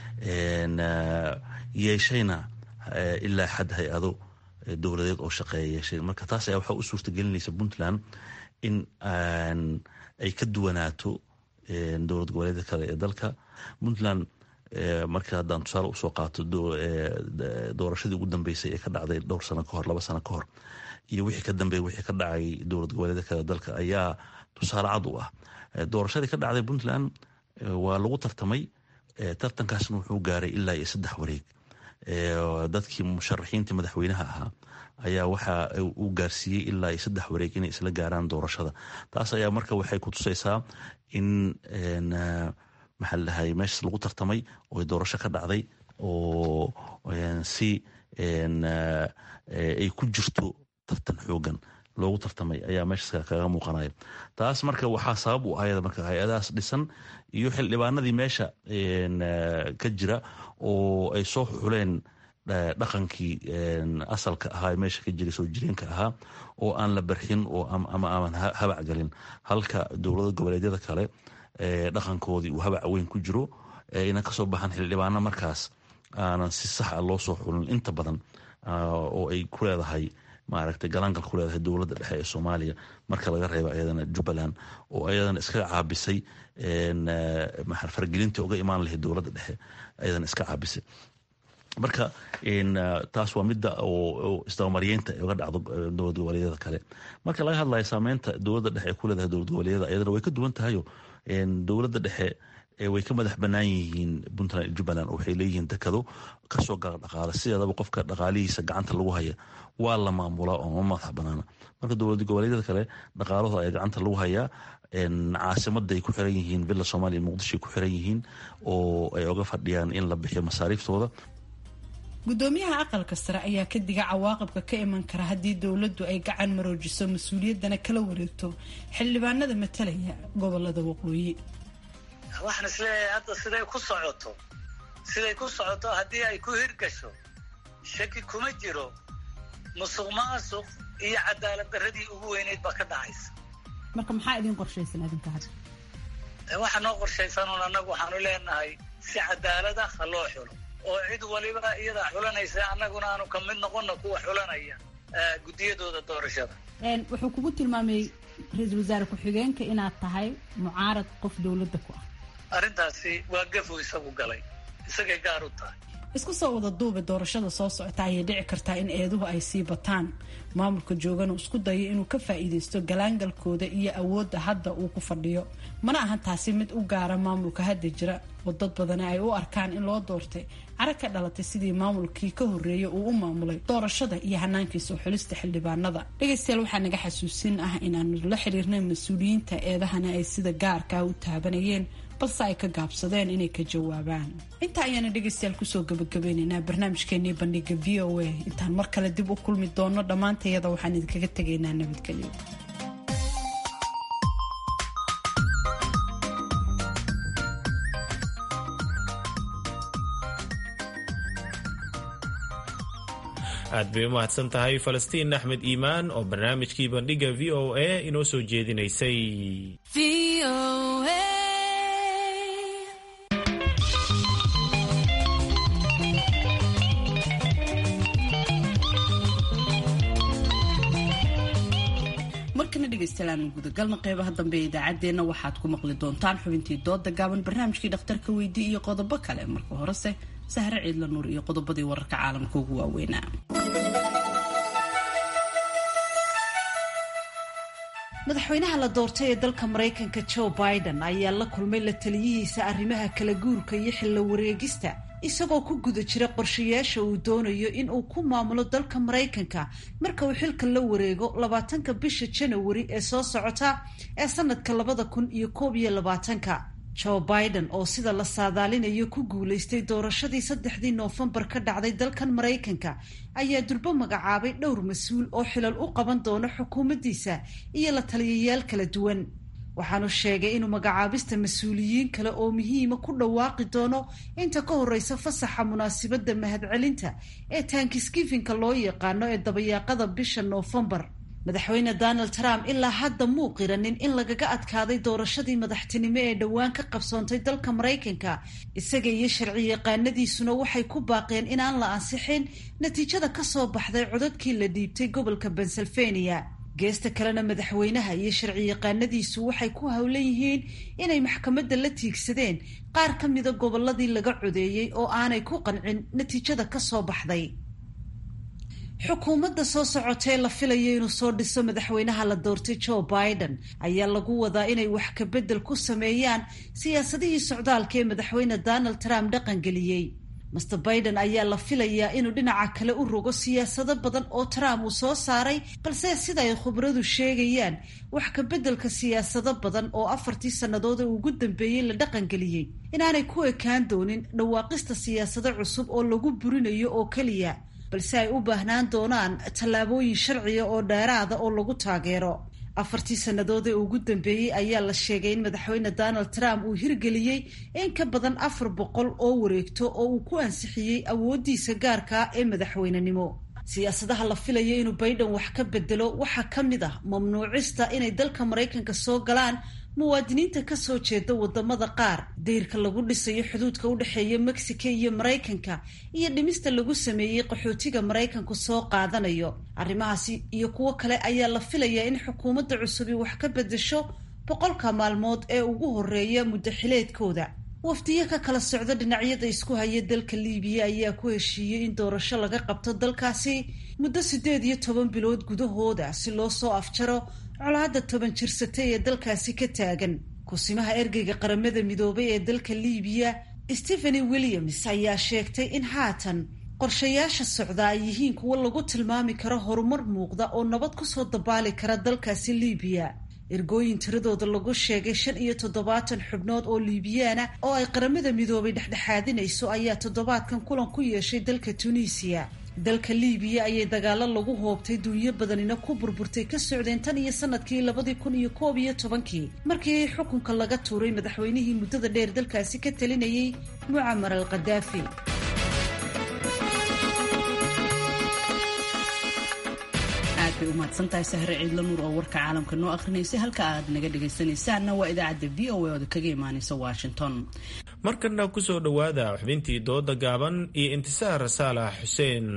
yeeshayna ilaa xad hay-ado dowladeed oo shaqeeya yeeshay marka taas ayaa waxaa u suurtagelinaysa puntland in ay ka duwanaato dowlad goboleedka kale ee dalka puntland marka haddaan tusaale usoo qaato doorashadii ugu dambeysay ee ka dhacday dhowr sano kahor laba sano kahor iyo wixii ka dambeey wixii ka dhacay dowlad goboleedka kale dalka ayaa tusaale cad u ah doorashadii ka dhacday puntland waa lagu tartamay tartankaasna wuxuu gaaray ilaa iyo saddex wareeg dadkii musharaxiinta madaxweynaha ahaa ayaa waxa uu gaarsiiyey ilaa iyo saddex wareeg inay isla gaaraan doorashada taas ayaa marka waxay ku tusaysaa in maxaa ladhahay meeshaas lagu tartamay oo doorasho ka dhacday oo si ay ku jirto tartan xoogan loogu tartamay ayaa meeshaas kaga muuqanaya taas marka waxaa sabab u ayada marka hay-adahaas dhisan iyo xildhibaanadii meesha ka jira oo ay soo xuleen dhaqankii asalka ahaa meesha ka jiray soo jireenka ahaa oo aan la barxin oo ama aan habac galin halka dowlada goboleedyada kale dhaqankoodii uu habac weyn ku jiro ayna kasoo baxan xildhibaano markaas aanan si sax a loo soo xulin inta badan oo ay ku leedahay maaragtay galaangal ku leedahay dowladda dhexe ee soomaaliya marka laga reebo ayadana jubbaland oo ayadana iskaga caabisay fargelintii uga imaan lahayd dowladda dhexe ayadana iska caabisay marka taas waa midda oo isdabamaryeynta uga dhacdo dowlad goboleedyada kale marka laga hadlayo saameynta dowladda dhexe ay ku leedahay dowlad goboleedyada ayadana way ka duwan tahayo dowladda dhexe way ka madax banaan yihiin puntland iyo jubbaland waxay leeyihiin dekado kasoo gala dhaqaale sideedaba qofka dhaqaalihiisa gacanta lagu haya waa la maamulaa oo ma madax banaana marka dowlad goboleedyada kale dhaqaalahooda ayaa gacanta lagu hayaa caasimaday ku xiran yihiin villa somalia muqdishoay ku xiran yihiin oo ay oga fadhiyaan in la bixiyo masaariiftooda gudoomiyaha aqalka sare ayaa ka diga cawaaqibka ka iman kara haddii dowladdu ay gacan maroojiso mas-uuliyaddana kala wareegto xildhibaanada matalaya gobolada waqooyi waxaan isleeyahay hadda siday ku socoto siday ku socoto haddii ay ku hirgasho shaki kuma jiro musuq maasuq iyo cadaalad darradii ugu weyneyd baa ka dhacaysa marka maxaa idin qorshaysan adinka hadda waxaa noo qorshaysanuun annagu waxaanu leenahay si cadaalada ha loo xulo oo cid waliba iyadaa xulanaysa annaguna aanu ka mid noqonna kuwa xulanaya guddiyadooda doorashada wuxuu kugu tilmaamay ra-iisul wasaare ku-xigeenka inaad tahay mucaarad qof dowladda ku ah arrintaasi waa gafu isagu galay isagay gaar u tahay isku soo wada duube doorashada soo socota ayay dhici kartaa in eeduhu ay sii bataan maamulka joogana isku dayo inuu ka faa'iidaysto galaangalkooda iyo awoodda hadda uu ku fadhiyo mana ahan taasi mid u gaara maamulka hadda jira oo dad badani ay u arkaan in loo doortay cara ka dhalatay sidii maamulkii ka horreeyay uu u maamulay doorashada iyo hanaankiisa oo xulista xildhibaanada dhegaystayaal waxaa naga xasuusin ah inaanu la xiriirnay mas-uuliyiinta eedahana ay sida gaarkaa u taabanayeen balse ay ka gaabsadeen inay ka jawaabaan intaa ayaana dhegaystayaal kusoo gabagabeynaynaa barnaamijkeenii bandhiga v o a intaan mar kale dib u kulmi doono dhammaantayada waxaan idinkaga tegaynaa nabadgelyo aad bay u mahadsan tahay falastiin axmed iimaan oo barnaamijkii bandhiga v o a inoo soo jeedinaysay markana dhegaystayaal gudagalna qeybaha dambe ee idaacaddeenna waxaad ku maqli doontaan xubintii dooda gaaban barnaamijkii dhakhtarka weydii iyo qodobo kale marka horese sahre ciidla nuur iyo qodobadii wararka caalamka ugu waaweynaa madaxweynaha la doortay ee dalka maraykanka joe biden ayaa la kulmay la taliyihiisa arrimaha kala guurka iyo xillo wareegista isagoo ku guda jira qorshayaasha uu doonayo in uu ku maamulo dalka maraykanka marka uu xilka la wareego labaatanka bisha janawari ee soo socota ee sanadka labada kun iyo koob iyo labaatanka joe biden oo sida la saadaalinayo ku guulaystay doorashadii saddexdii noofembar ka dhacday dalkan maraykanka ayaa durbo magacaabay dhowr mas-uul oo xilal u qaban doono xukuumaddiisa iyo la taliyayaal kala duwan waxaanu sheegay inuu magacaabista mas-uuliyiin kale oo muhiima ku dhawaaqi doono inta ka horeysa fasaxa munaasibadda mahadcelinta ee taankiskifinka loo yaqaano ee dabayaaqada bisha noofembar madaxweyne donald trump ilaa hadda muu qiranin in lagaga adkaaday doorashadii madaxtinimo ee dhowaan ka qabsoontay dalka maraykanka isaga iyo sharci yaqaanadiisuna waxay ku baaqeen inaan la ansixin natiijada kasoo baxday codadkii la dhiibtay gobolka pennsylvania geesta kalena madaxweynaha iyo sharci yaqaanadiisu waxay ku howlan yihiin inay maxkamadda la tiigsadeen qaar ka mida gobolladii laga codeeyey oo aanay ku qancin natiijada kasoo baxday xukuumadda soo socotee la filayo inuu soo dhiso madaxweynaha la doortay joe biden ayaa lagu wadaa inay wax kabedel ku sameeyaan siyaasadihii socdaalka ee madaxweyne donald trump dhaqangeliyey master biden ayaa la filayaa inuu dhinaca kale u rogo siyaasado badan oo trump uu soo saaray balse sida ay khubradu sheegayaan wax ka beddelka siyaasado badan oo afartii sannadood ee ugu dambeeyey la dhaqangeliyey inaanay ku ekaan doonin dhawaaqista siyaasado cusub oo lagu burinayo oo keliya balse ay u baahnaan doonaan tallaabooyin sharciga oo dheeraada oo lagu taageero afartii sannadood ee ugu dambeeyey ayaa la sheegay in madaxweyne donald trump uu hirgeliyey in ka badan afar boqol oo wareegto oo uu ku ansixiyey awooddiisa gaarkaa ee madaxweynenimo siyaasadaha la filaya inuu biden wax ka bedelo waxaa ka mid ah mamnuucista inay dalka maraykanka soo galaan muwaadiniinta kasoo jeeda wadamada qaar dayrka lagu dhisayo xuduudka u dhexeeya mexico iyo maraykanka iyo dhimista lagu sameeyey qaxootiga maraykanku soo qaadanayo arrimahaasi iyo kuwo kale ayaa la filayaa in xukuumadda cusubi wax ka bedesho boqolka maalmood ee ugu horeeya muddaxileedkooda wafdiyo ka kala socda dhinacyada isku haya dalka liibiya ayaa ku heshiiyey in doorasho laga qabto dalkaasi muddo siddeed iyo toban bilood gudahooda si loo soo afjaro colaadda toban jirsatay ee dalkaasi ka taagan kusimaha ergeyga qaramada midoobay ee dalka liibiya stepheny williams ayaa sheegtay in haatan qorshayaasha socda ay yihiin kuwo lagu tilmaami karo horumar muuqda oo nabad kusoo dabaali kara dalkaasi liibiya ergooyin tiradooda lagu sheegay shan iyo toddobaatan xubnood oo liibiyaana oo ay qaramada midoobay dhexdhexaadinayso ayaa toddobaadkan kulan ku yeeshay dalka tunisiya dalka liibiya ayay dagaalo lagu hoobtay duunyo badanina ku burburtay ka socdeen tan iyo sanadkii labadii kun iyo koob iyo tobankii markii xukunka laga tuuray madaxweynihii muddada dheer dalkaasi ka talinayay mucamar al khadaafi aad bay u mahadsantahay sahre ciidla nuur oo warka caalamka noo akrinaysay halka aad naga dhagaysanaysaanna waa idaacadda v o a ooda kaga imaanaysa washington markana kusoo dhowaada xubintii dooda gaaban iyo intisaar saalax xuseen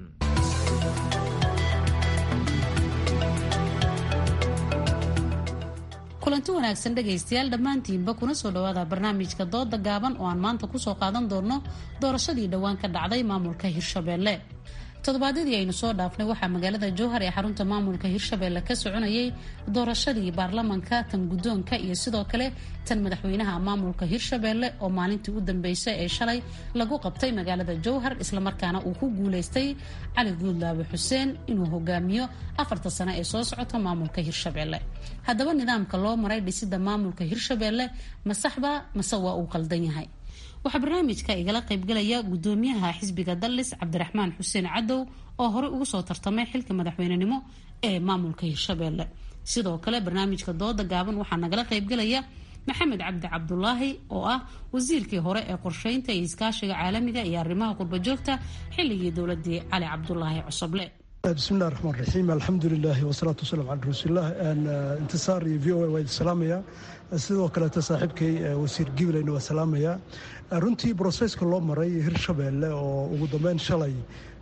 kulanti wanaagsan dhegaystayaal dhammaantiinba kuna soo dhowaada barnaamijka dooda gaaban oo aan maanta kusoo qaadan doonno doorashadii dhowaan ka dhacday maamulka hirshabeelle toddobaadyadii aynu soo dhaafnay waxaa magaalada jowhar ee xarunta maamulka hirshabeelle ka soconayay doorashadii baarlamanka tan guddoonka iyo sidoo kale tan madaxweynaha maamulka hirshabeelle oo maalintii u dambeysay ee shalay lagu qabtay magaalada jowhar islamarkaana uu ku guuleystay cali guudlaabe xuseen inuu hogaamiyo afarta sano ee soo socota maamulka hirshabeelle haddaba nidaamka loo maray dhisida maamulka hirshabeelle ma saxba mase waa uu qaldan yahay waxaa barnaamijka igala qaybgalaya gudoomiyaha xisbiga dallis cabdiraxmaan xuseen cadow oo horey ugu soo tartamay xilka madaxweynenimo ee maamulka hirshabeelle sidoo kale barnaamijka dooda gaaban waxaa nagala qaybgalaya maxamed cabdi cabdulaahi oo ah wasiirkii hore ee qorsheynta iyo iskaashiga caalamiga iyo arrimaha qurbajoogta xilligii dowladii cali cabdulaahi cosoble bismillahi raxmaan raxiim alxamdulilaahi wasalaatu wasalaam cala rasuulilah intisaar iyo v o a waa idin salaamaya sidoo kaleeta saaxiibkay wasiir gibilayna waa salaamaya runtii broseska loo maray hirshabeelle oo ugu dambeyn shalay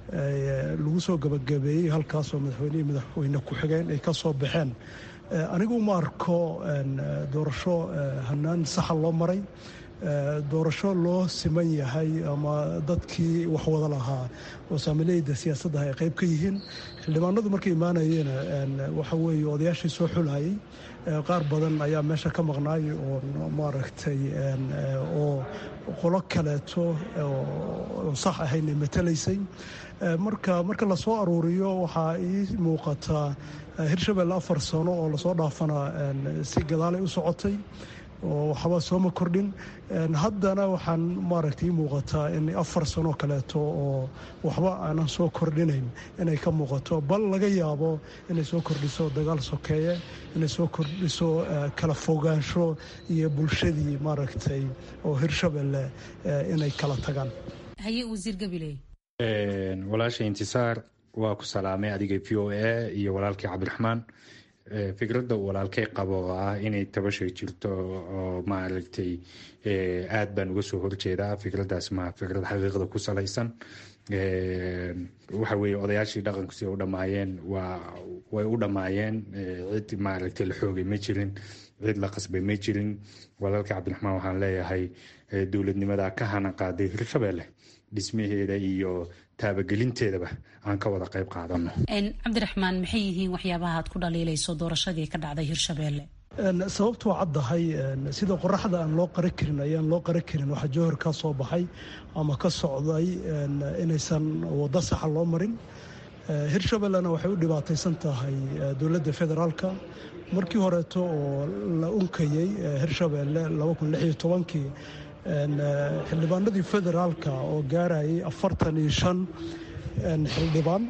lagu soo gabagabeeyey halkaasoo madaxweynihii madaxweyne ku-xigeen ay ka soo baxeen anigu uma arko doorasho hanaan saxa loo maray doorasho loo siman yahay ama dadkii wax wada lahaa oo saamileyda siyaasaddaha ay qayb ka yihiin xildhibaanadu markay imaanayeen waxa weeye odayaashii soo xulayay qaar badan ayaa meesha ka maqnaay oo maaragtay oo qolo kaleeto oo sax ahayn matalaysay marka marka lasoo aruuriyo waxaa ii muuqataa hirshabelle afar sano oo lasoo dhaafana si gadaalay u socotay oo waxba sooma kordhin haddana waxaan maaragtay ii muuqataa in afar sanoo kaleeto oo waxba aanan soo kordhinayn inay ka muuqato bal laga yaabo inay soo kordhiso dagaal sokeeye inay soo kordhiso kala fogaansho iyo bulshadii maaragtay oo hirshabelle inay kala tagaan haye wasiir gabiley walaasha intisaar waa ku salaamay adiga v o a iyo walaalkii cabdiraxmaan fikradda uu walaalkay qabo oo ah inay tabashay jirto oo maaragtay aad baan uga soo horjeedaa fikraddaas ma fikrad xaqiiqda ku salaysan waxa weeye odayaashii dhaqanku si ay u dhammaayeen waa way u dhammaayeen cid maaragtay la xoogay ma jirin cid la qasbay ma jirin walaalka cabdiraxmaan waxaan leeyahay dowladnimada ka hana qaaday hirshabelle dhismaheeda iyo taabagelinteedaba aan ka wada qayb qaadano cabdiraxmaan maxay yihiin waxyaabaha aad ku dhaliilayso doorashadii ka dhacday hirshabeelle sababtu waa caddahay sida qoraxda aan loo qari karin ayaan loo qari karin waxaa jowhar ka soo baxay ama ka socday inaysan waddo saxa loo marin hirshabellena waxay u dhibaataysan tahay dowladda federaalka markii horeeto oo la unkayey hirshabelle kii xildhibaanadii federaalka oo gaarayay afartan iyo shan xildhibaan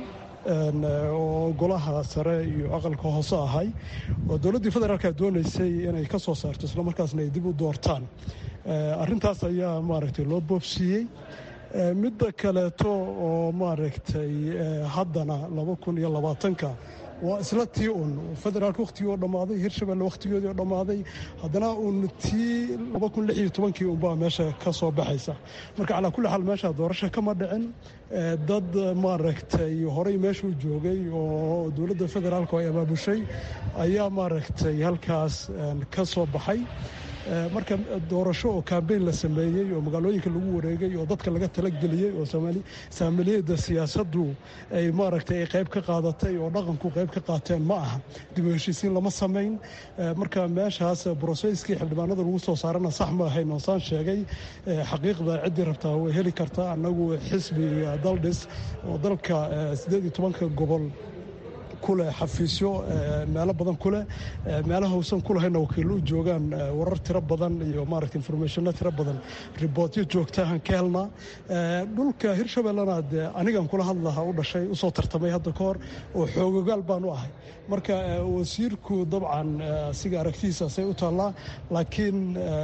oo golaha sare iyo aqalka hoose ahay oo dowladdii federaalka doonaysay inay ka soo saarto islamarkaasna ay dib u doortaan arintaas ayaa maaragtay loo boobsiiyey midda kaleeto oo maaragtay haddana laba kun iyo labaatanka waa isla tii un federaalka wakhtigii oo dhammaaday hirshabelle wakhtigoodii oo dhammaaday haddana uun tii laba kun lix iyo tobankii unbaa meesha ka soo baxaysa marka calaa kulli xaal meesha doorasho kama dhicin dad maaragtay horey meeshuu joogay oo dowladda federaalka ay abaabushay ayaa maaragtay halkaas ka soo baxay marka doorasho oo kambeyn la sameeyey oo magaalooyinka lagu wareegay oo dadka laga talageliyey oo saamiliyada siyaasaddu ay maaragtay ay qayb ka qaadatay oo dhaqanku qayb ka qaateen ma aha dib u heshiisiin lama samayn marka meeshaas broseskii xildhibaanada lagu soo saarana sax ma ahayn oo saan sheegay xaqiiqda ciddii rabtaa way heli kartaa annagu xisbi daldhis oo dalka siddeed iyo tobanka gobol kuleh xafiisyo meelo badan kuleh meelaha uusan kulahayna wakiillo u joogaan warar tiro badan iyo maaragta informationno tiro badan ribootyo joogtahan ka helnaa dhulka hirshabellena dee anigan kula hadlaha u dhashay usoo tartamay hadda ka hor oo xoogogaal baan u ahay marka wasiirku dabcan siga aragtidiisaasay u taallaa laakiin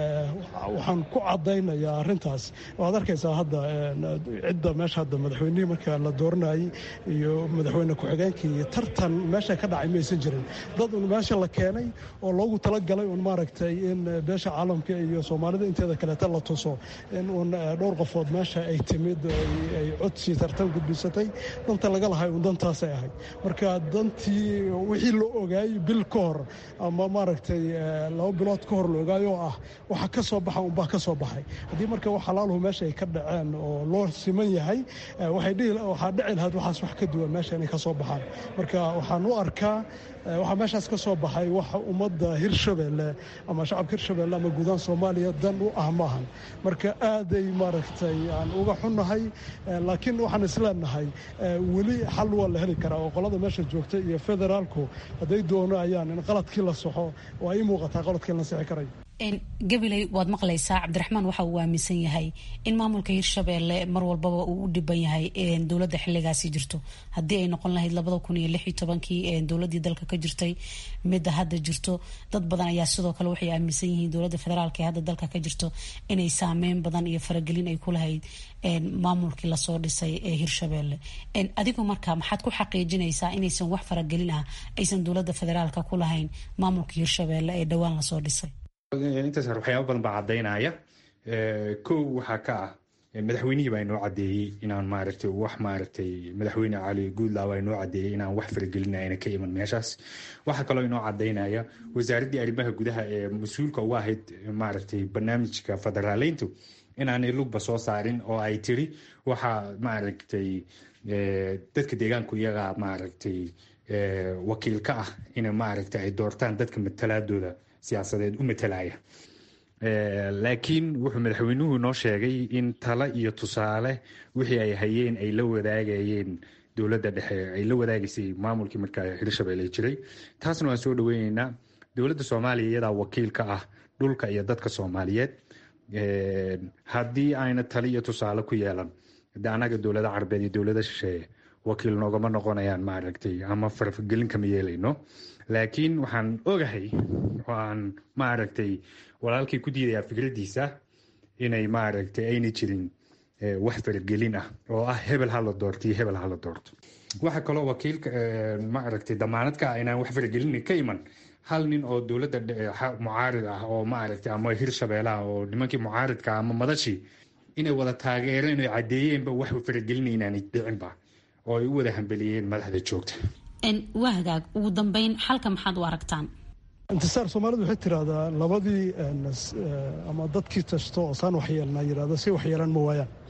waxaan ku caddaynayaa arrintaas waad arkaysaa hadda cidda meesha hadda madaxweynihii marka la dooranayay iyo madaxweyne ku-xigeenkii iyo tartan meesha ka dhacay maysan jirin dad un meesha la keenay oo loogu talagalay un maaragtay in beesha caalamka iyo soomaalida inteeda kaleeta la tuso in uun dhowr qofood meesha ay timid ay codsi tartan gudbisatay danta laga lahay un dantaasay ahayd marka dantii wixii la ogaayey bil ka hor ama maaragtay laba bilood ka hor la ogaayoo ah waxa ka soo baxa unbaa ka soo baxay haddii marka wax halaaluhu meesha ay ka dhaceen oo loo siman yahay waxaa dhici lahayd waxaas wax ka duwan meesha inay ka soo baxaan marka waxaan u arkaa waxaa meeshaas ka soo baxay wax ummadda hirshabelle ama shacabka hirshabelle ama guudaan soomaaliya dan u ah maahan marka aaday maaragtay aan uga xunnahay laakiin waxaan isleenahay weli xal waa la heli karaa oo qolada meesha joogta iyo federaalku hadday doonayaan in qaladkii la soxo waa ii muuqataa qaladkii la sixi karayo gabiley waad maqlaysaa cabdiraxmaan waxa uu aaminsan yahay in maamulka hirshabelle mar walbaba uu u dhiban yahay dowladda xiligaasi jirto haddii ay noqon lahayd labada kun iyo lix iyo tobankii dowladii dalka ka jirtay midda hadda jirto dad badan ayaa sidoo kale waxay aaminsan yihiin dowladda federaalk ee hadda dalka ka jirto inay saameyn badan iyo faragelin ay ku lahayd maamulkii lasoo dhisay ee hirshabelle adigu marka maxaad ku xaqiijinaysaa inaysan wax faragelin ah aysan dowladda federaalka ku lahayn maamulka hirshabelle ee dhowaan lasoo dhisay intaas waxyaaba badan baa caddaynaya kow waxaa ka ah madaxweynihii baa inoo caddeeyey inaan maaragtay wax maaragtay madaxweyne cali guudlaa baa inoo caddeeyey inaan wax faragelinayna ka iman meeshaas waxaa kaloo inoo caddaynaya wasaaraddii arrimaha gudaha ee mas-uulka uga ahayd maaragtay barnaamijka federaaleyntu inaanay lugba soo saarin oo ay tiri waxaa maaragtay dadka deegaanku iyagaa maaragtay wakiil ka ah in maaragtay ay doortaan dadka matalaadooda siyaasadeed u matalaya laakiin wuxuu madaxweynuhu noo sheegay in talo iyo tusaale wixii ay hayeen ay la wadaagayeen dowladda dhexe ay la wadaagaysay maamulkii markaa hirshabelle jiray taasna waan soo dhaweyneynaa dowladda soomaaliya iyadaa wakiil ka ah dhulka iyo dadka soomaaliyeed haddii ayna talo iyo tusaale ku yeelan de annaga dowlada carabeed iyo dowlada shisheeye wakiil noogama noqonayaan maaragtay ama farfagelin kama yeelayno laakiin waxaan ogahay waan maaragtay walaalkii ku diidayaa fikraddiisa inay maaragtay ayna jirin wax faragelin ah oo ah hebel hala doorto iyo hebel hala doorto waxaa kaloo wakiilka maaragtay damaanad ka ah inaan wax faragelin ka iman hal nin oo dowladda mucaarid ah oo maaragtay ama hirshabeelaha oo nimankii mucaaridka ama madashii inay wada taageereen oo caddeeyeenba wax faragelina inaanay dhicinba oo ay u wada hambeliyeen madaxda joogta waa hagaag ugu dambeyn xalka maxaad u aragtaan intisaar soomaalidu waxay tiraahdaa labadii ama dadkii tasto oo saan waxyeelnaa yirahdo si waxyeelan ma waayaan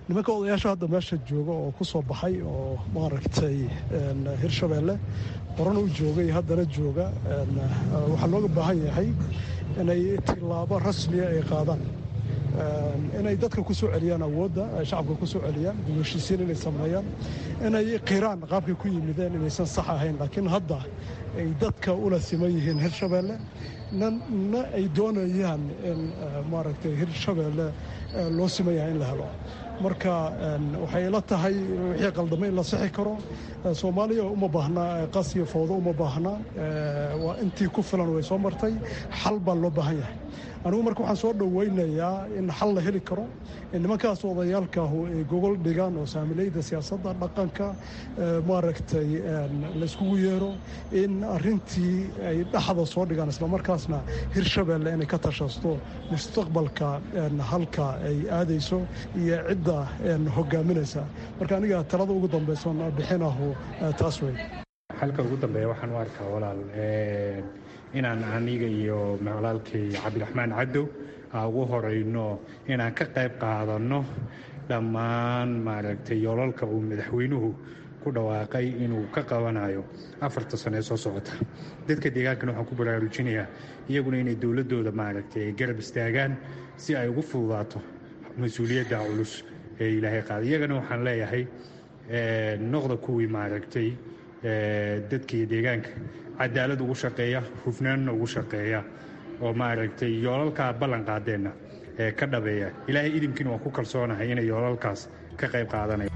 nimanka odayaasha hadda meesha jooga oo ku soo baxay oo maaragtay hirshabeelle horena u joogay haddana jooga waxaa looga baahan yahay inay tilaabo rasmiya ay qaadaan inay dadka ku soo celiyaan awoodda shacabka ku soo celiyaan dibheshiisiin inay sameeyaan inay qiraan qaabkay ku yimideen inaysan sax ahayn laakiin hadda ay dadka ula siman yihiin hirshabeelle na ay doonayaan in maaragtay hirshabeelle loo siman yahay in la helo marka waxay ila tahay wixii qaldamay in la sixi karo soomaaliya uma baahna qas iyo fowdo uma baahna waa intii ku filan way soo martay xal baa loo baahan yahay anigu marka waxaan soo dhowaynayaa in xal la heli karo in nimankaas odayaalkaahu ay gogol dhigaan oo saamilayda siyaasadda dhaqanka maaragtay layskugu yeero in arintii ay dhaxda soo dhigaan islamarkaasna hirshabeelle inay ka tashasto mustaqbalka halka ay aadayso iyo cidda hogaaminaysa marka aniga talada ugu dambayson bixinahu taas wey xalka ugu dambeeya waxaan u arkaa walaal inaan aniga iyo walaalkay cabdiraxmaan cadow ugu horeyno inaan ka qayb qaadanno dhammaan maaragtay yoolalka uu madaxweynuhu ku dhawaaqay inuu ka qabanayo afarta sano ee soo socota dadka deegaankana waxaan ku baraarujinayaa iyaguna inay dowladooda maaragtay ay garab istaagaan si ay ugu fududaato mas-uuliyadda culus ee ilaahay qaada iyagana waxaan leeyahay noqda kuwii maaragtay dadkaiyo deegaanka cadaalad ugu shaqeeya hufnaanna ugu shaqeeya oo maaragtay yoolalkaa ballan qaadeenna ee ka dhabeeya ilaahay idinkiina waan ku kalsoonahay inay yoolalkaas ka qayb qaadanaya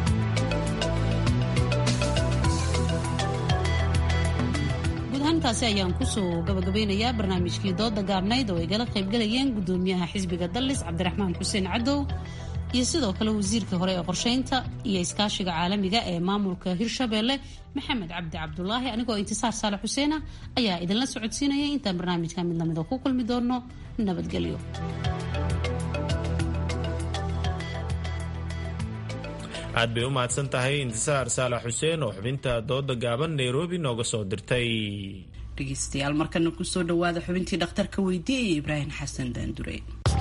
intaasi ayaan kusoo gabagabeynayaa barnaamijkii dooda gaabnayd oo ay gala qaybgalayeen gudoomiyaha xisbiga dallis cabdiraxmaan xuseen cadow iyo sidoo kale wasiirka hore ee qorsheynta iyo iskaashiga caalamiga ee maamulka hirshabeelle maxamed cabdi cabdulaahi anigoo intisaar saale xuseena ayaa idinla socodsiinaya intaan barnaamijka mid lamida ku kulmi doono nabadgelyo aad bay u mahadsan tahay intisaar saalax xuseen oo xubinta dooda gaaban nairobi nooga soo dirtay dhegeystayaal markana kusoo dhawaada xubintii dhakhtarka weydiiyay ibraahim xasan daandure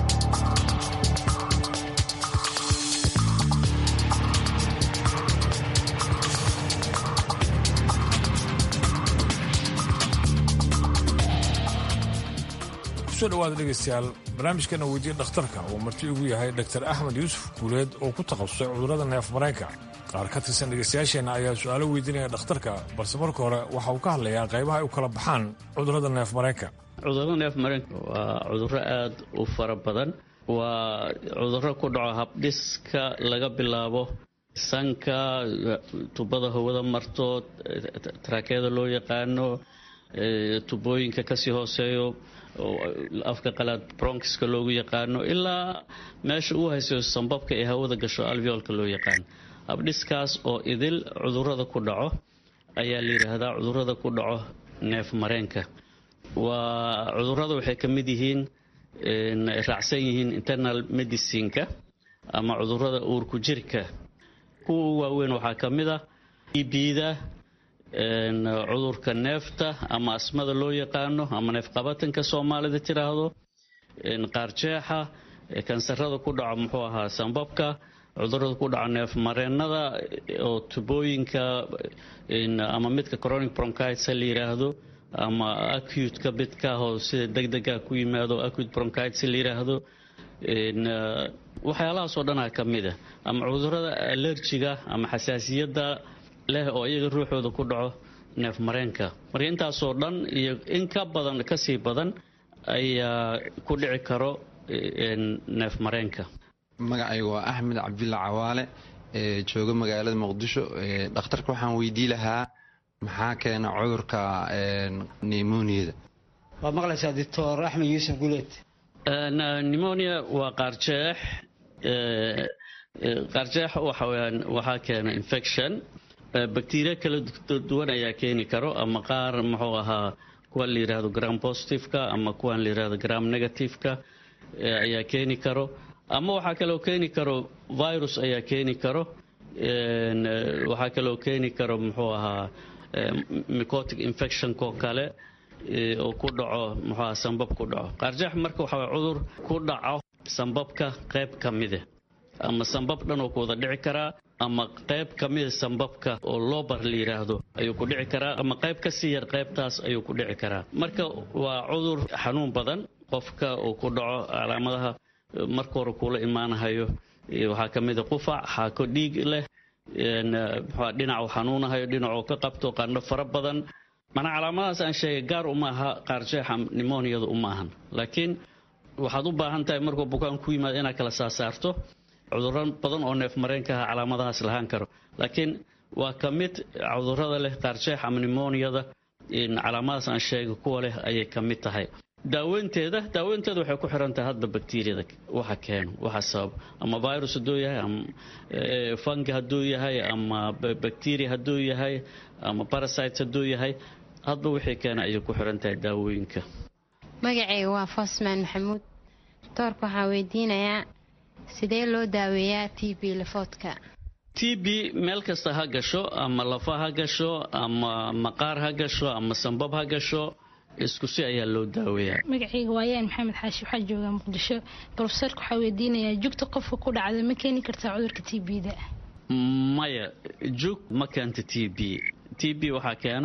kusoo dhawaada dhegaystayaal barnaamijkana weydiya dhakhtarka uu marti ugu yahay dr axmed yuusuf guuleed oo ku takhasusay cudurrada neef mareenka qaar ka tirsan dhegaystayaasheenna ayaa su-aalo weydiinaya dhakhtarka balse marka hore waxa uu ka hadlayaa qaybaha ay u kala baxaan cudurrada neef mareenka cudurrada neef mareenka waa cudurro aad u fara badan waa cudurro ku dhaco habdhiska laga bilaabo sanka tubada hawada marto taraakeyada loo yaqaano tubooyinka kasii hooseeyo afka qalaad bronkiska loogu yaqaano ilaa meesha uu haysayo sambabka ee hawada gasho alveolka loo yaqaano habdhiskaas oo idil cudurada ku dhaco ayaa la yidhaahdaa cudurada ku dhaco neef mareenka waa cudurada waxay ka mid yihiin raacsan yihiin internal medicineka ama cudurada uurku jirka kuwa u waaweyn waxaa ka mid ah ibida cudurka neefta ama asmada loo yaqaano ama neefqabatanka soomaalida tiraahdo qaarjeexa kansarada ku dhaco muxuu ahaa sambabka cudurada ku dhaco neef mareenada oo tubooyinka ama midka chronic bronchitis la yiraahdo ama acute-ka midkaahoo sida degdega ku yimaado acute bronchitis la yiraahdo waxyaalahaasoo dhanaa ka mid a ama cudurada allerjiga ama xasaasiyadda leh oo iyaga ruuxooda ku dhaco neef mareenka marka intaasoo dhan iyo in ka badan kasii badan ayaa ku dhici karo neef mareenka magacayga waa axmed cabdulla cawaale ee jooga magaalada muqdisho dhakhtarka waxaan weydii lahaa maxaa keena cudurka nemoniyada waad maqlaysaa doctor axmed yuusuf guleed nemonia waa qaarjeex qaarjeex waxaweyaan waxaa keena infection bacteria kala duwan ayaa keeni karo ama qaar muxuu ahaa kuwan la yidhaahdo gram positiveka ama kuwan la yidhahdo gram negativeka ayaa keeni karo ama waxaa kaloo keeni karo virus ayaa keeni karo waxaa kaloo keeni karo muxuu ahaa mycotic infectionko kale oo ku dhaco muxuu ahaa sambab ku dhaco qaarjeex marka waxaa cudur ku dhaco sambabka qayb ka mide ama sambab dhan oo ku wada dhici karaa ama qayb ka mida sambabka oo loobar la yidhaahdo ayuu ku dhici karaa ama qayb ka sii yar qaybtaas ayuu ku dhici karaa marka waa cudur xanuun badan qofka uu ku dhaco calaamadaha marka hore kuula imaanahayo waxaa ka mida qufac xaako dhiig leh dhinacu xanuunahayo dhinacuu ka qabto qandho fara badan manaa calaamadahaas aan sheegay gaar uma aha qaarjeexa nimoniyadu uma ahan laakiin waxaad u baahan tahay markuu bukaan ku yimaado inaad kala saasaarto cudurro badan oo neef mareenka ah calaamadahaas lahaan karo laakiin waa ka mid cudurrada leh qaarjeex ama nimoniyada calaamadahaas aan sheegay kuwa leh ayay ka mid tahay daaweynteeda daaweynteeda waxay ku xiran tahay hadba bakteriyada waxa keeno waxa sabab ama virus hadduu yahay ama fungi hadduu yahay ama bacteria hadduu yahay ama parasites hadduu yahay hadba wixii keena ayay ku xiran tahay daawooyinka magacayga waa fosman maxamuud doorka waxaa weydiinayaa sidee loo daaweeyaa t b lafoodka t b meel kasta ha gasho ama lafa ha gasho ama maqaar ha gasho ama sambab ha gasho isku si ayaa loo daaweeyaa magacayga waayaan maxamed xaashi waxaa joogaa muqdisho brofesorka waxaa weydiinayaa jugta qofka ku dhacda ma keeni kartaa cudurka t b-da maya jug ma keento t b t b waxaa keeno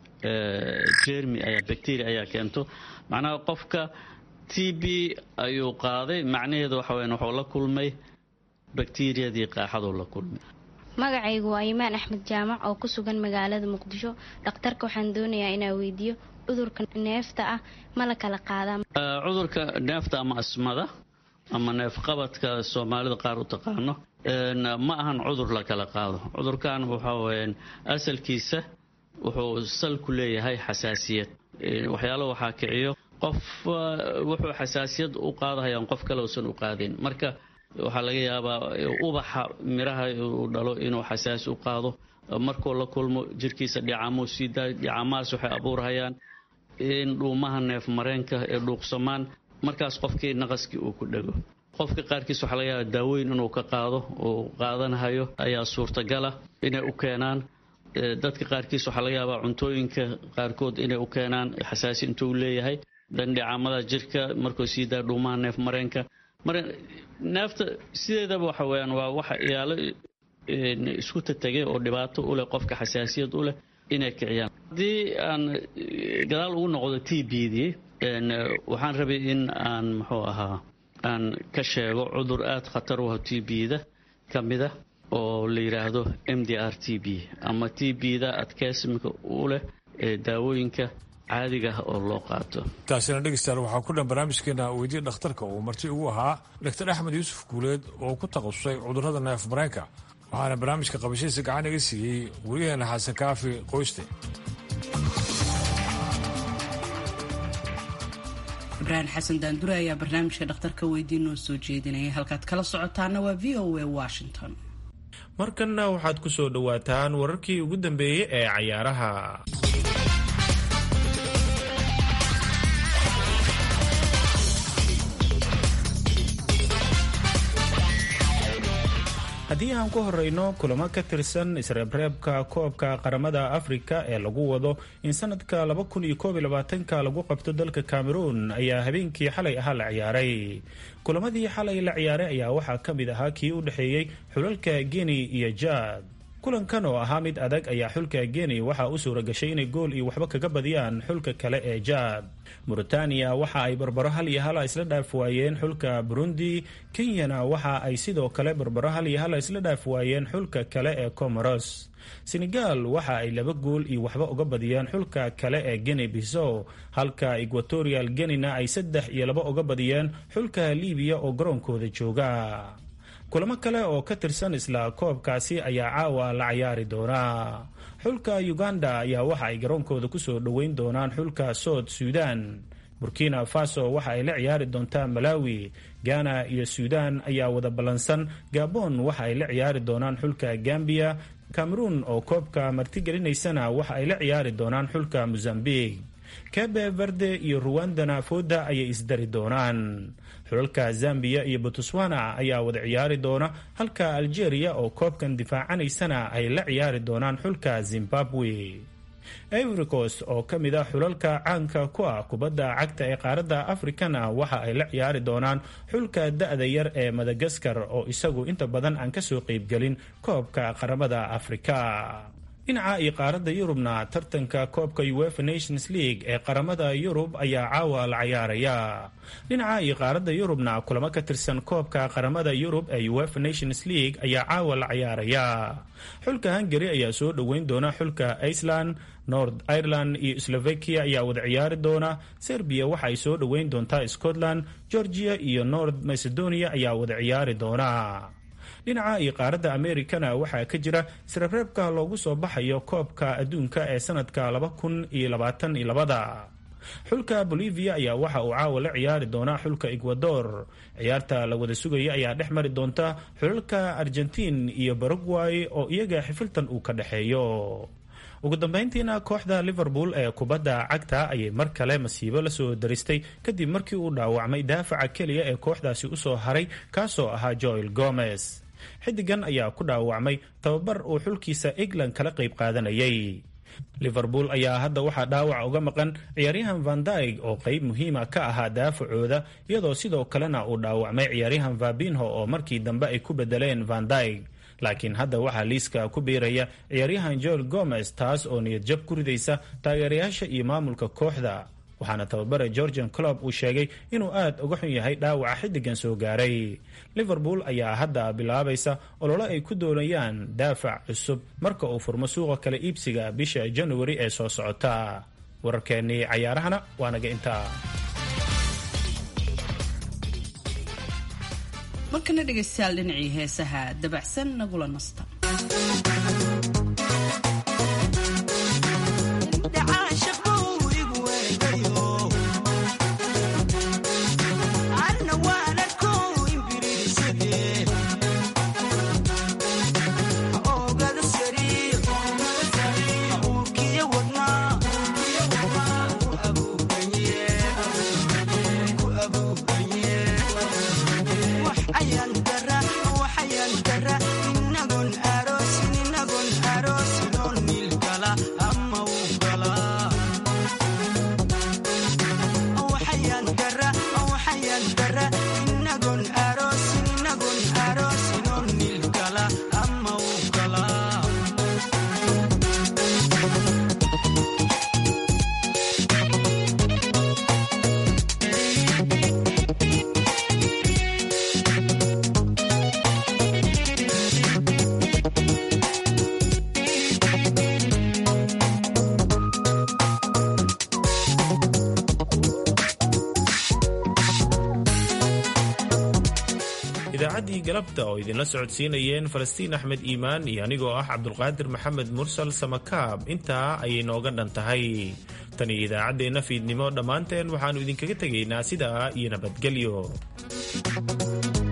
jermi ayaa bacteria ayaa keento macnaha qofka t b ayuu qaaday macnaheedu waxa weyan wuxuu la kulmay bakteriyadii qaaxaduu la kulmay magacaygu waa imaan axmed jaamac oo ku sugan magaalada muqdisho dhakhtarka waxaan doonayaa inaa weydiiyo cudurka neefta ah ma la kala qaadaa cudurka neefta ama asmada ama neefqabadka soomaalida qaar u taqaano ma ahan cudur la kala qaado cudurkan waxa weyaan asalkiisa wuxuu sal ku leeyahay xasaasiyad waxyaalo waxaa kiciyo qof wuxuu xasaasiyad u qaadahayaan qof kale uusan u qaadin marka waxaa laga yaabaa ubaxa miraha uu dhalo inuu xasaasi u qaado markuu la kulmo jirkiisa dhicamuu sii daayo dhicamahaas waxay abuurhayaan in dhuumaha neef mareenka ee dhuuqsamaan markaas qofkii naqaskii uu ku dhego qofka qaarkiis waxaa laga yaabaa daaweyn inuu ka qaado uu qaadanahayo ayaa suurtagala inay u keenaan dadka qaarkiis waxaa laga yaabaa cuntooyinka qaarkood inay u keenaan xasaasi intuu leeyahay dandhicamada jirka markuu sii daaya dhuumaha neef mareenka mar neefta sideedaba waxa weyaan waa waxa iyaalo isku tategay oo dhibaato u leh qofka xasaasiyad u leh inay kiciyaan haddii aan gadaal ugu noqdo t b dii waxaan rabay in aan muxuu ahaa aan ka sheego cudur aada khatar u ah t b-da ka mida oo la yidhaahdo m d r t b ama t b-da adkeysimka u leh ee daawooyinka caadiga ah oo loo qaato taasina dhegeystayaal waxaa ku dhan barnaamijkeena weydiya dhakhtarka uu marti ugu ahaa doctor axmed yuusuf guuleed oo ku takhasusay cudurrada neef mareenka waxaana barnaamijka qabashadiisa gacan iga siiyey weriyaheena xasan kaafi qoyste ibraahim xasan daandure ayaa barnaamijka dhakhtarka weydiin noo soo jeedinaya halkaad kala socotaana waa v o a washington markanna waxaad ku soo dhowaataan wararkii ugu dambeeyey ee cayaaraha haddii aan ku horeyno kulamo ka tirsan isreebreebka koobka qaramada afrika ee lagu wado in sanadka ka lagu qabto dalka cameroon ayaa habeenkii xalay ahaa la ciyaaray kulamadii xalay la ciyaaray ayaa waxaa ka mid ahaa kii u dhexeeyey xulalka guinea iyo jaad kulankan oo ahaa mid adag ayaa xulka guinea waxaa u suura gashay inay gool iyo waxba kaga badiyaan xulka kale ee jaad mauritania waxa ay barbaro hal iyo hala isla dhaaf waayeen xulka burundi kenyana waxa ay sidoo kale barbaro hal iyo hala isla dhaaf waayeen xulka kale ee comoros senegal waxa ay laba gool iyo waxba uga badiyeen xulka kale ee guinea bisow halka equatorial guinena ay saddex iyo laba uga badiyeen xulka libiya oo garoonkooda jooga kulamo kale oo ka tirsan isla koobkaasi ayaa caawa la cayaari doonaa xulka uganda ayaa waxa ay garoonkooda kusoo dhoweyn doonaan xulka sood suudan burkina faso waxa ay la ciyaari doontaa malawi ghana iyo suudan ayaa wada ballansan gabon waxa ay la ciyaari doonaan xulka gambiya cameroon oo koobka martigelinaysana waxa ay la ciyaari doonaan xulka mozambique kebe verde iyo ruwandana fooda ayay isdari doonaan xulalka zambiya iyo botswana ayaa wada ciyaari doona halka algeria oo koobkan difaacanaysana ay la ciyaari doonaan xulka zimbabwe ivory coast oo ka mid a xulalka caanka ku ah kubadda cagta ee qaaradda afrikana waxa ay la ciyaari doonaan xulka da-da yar ee madagaskar oo isagu inta badan aan kasoo qeybgelin koobka qaramada afrika dhinaca iyo qaaradda yurubna tartanka koobka uefa nations league ee qaramada yurub ayaa caawa la cayaaraya dhinaca iyo qaaradda yurubna kulamo ka tirsan koobka qaramada yurub ee uefa nations league ayaa caawa la cayaaraya xulka hungary ayaa soo dhoweyn doona xulka iceland nord ireland iyo slovakia ayaa wada ciyaari doona serbiya waxa ay soo dhoweyn doontaa scotland georgia iyo nord macedonia ayaa wada ciyaari doona dhinaca iyo qaaradda amerikana waxaa ka jira sirabreebka loogu soo baxayo koobka adduunka ee sanadka laba kun iyo labaatan iyo labada xulka bolivia ayaa waxa uu caawa la ciyaari doonaa xulka ecuador ciyaarta la wada sugaya ayaa dhex mari doonta xulalka argentiin iyo baragway oo iyaga xifiltan uu ka dhexeeyo ugu dambeyntiina kooxda liverpool ee kubadda cagta ayay mar kale masiibo lasoo daristay kadib markii uu dhaawacmay daafaca keliya ee kooxdaasi usoo haray kaasoo ahaa joel gomez xidigan ayaa ku dhaawacmay tababar uu xulkiisa england kala qayb qaadanayay liverpool ayaa hadda waxaa dhaawac uga maqan ciyaaryahan vandaig oo qayb muhiima ka ahaa daafacooda iyadoo sidoo kalena uu dhaawacmay ciyaaryahan vabinho oo markii dambe ay ku bedeleen vandaig laakiin hadda waxaa liiska ku biiraya ciyaaryahan joel gomez taas oo niyad jab ku ridaysa taageerayaasha iyo maamulka kooxda waxaana tababare georgian club uu sheegay inuu aad uga xun yahay dhaawaca xiddigan soo gaaray liverpool ayaa hadda bilaabaysa olole ay ku doonayaan daafac cusub marka uu furmo suuqa kale iibsiga bisha januari ee soo socota wararkeennii cayaarahana waa naga intaa markana dhegaystayaal dhinacii heesaha dabacsan nagula nasta idaacaddii galabta oo idinla socodsiinayeen falastiin axmed iimaan iyo anigoo ah cabdulqaadir maxamed mursal samakaab intaa ayay nooga dhan tahay tan iyo idaacaddeenna fiidnimo dhammaanteen waxaannu idinkaga tegaynaa sidaa iyo nabadgelyo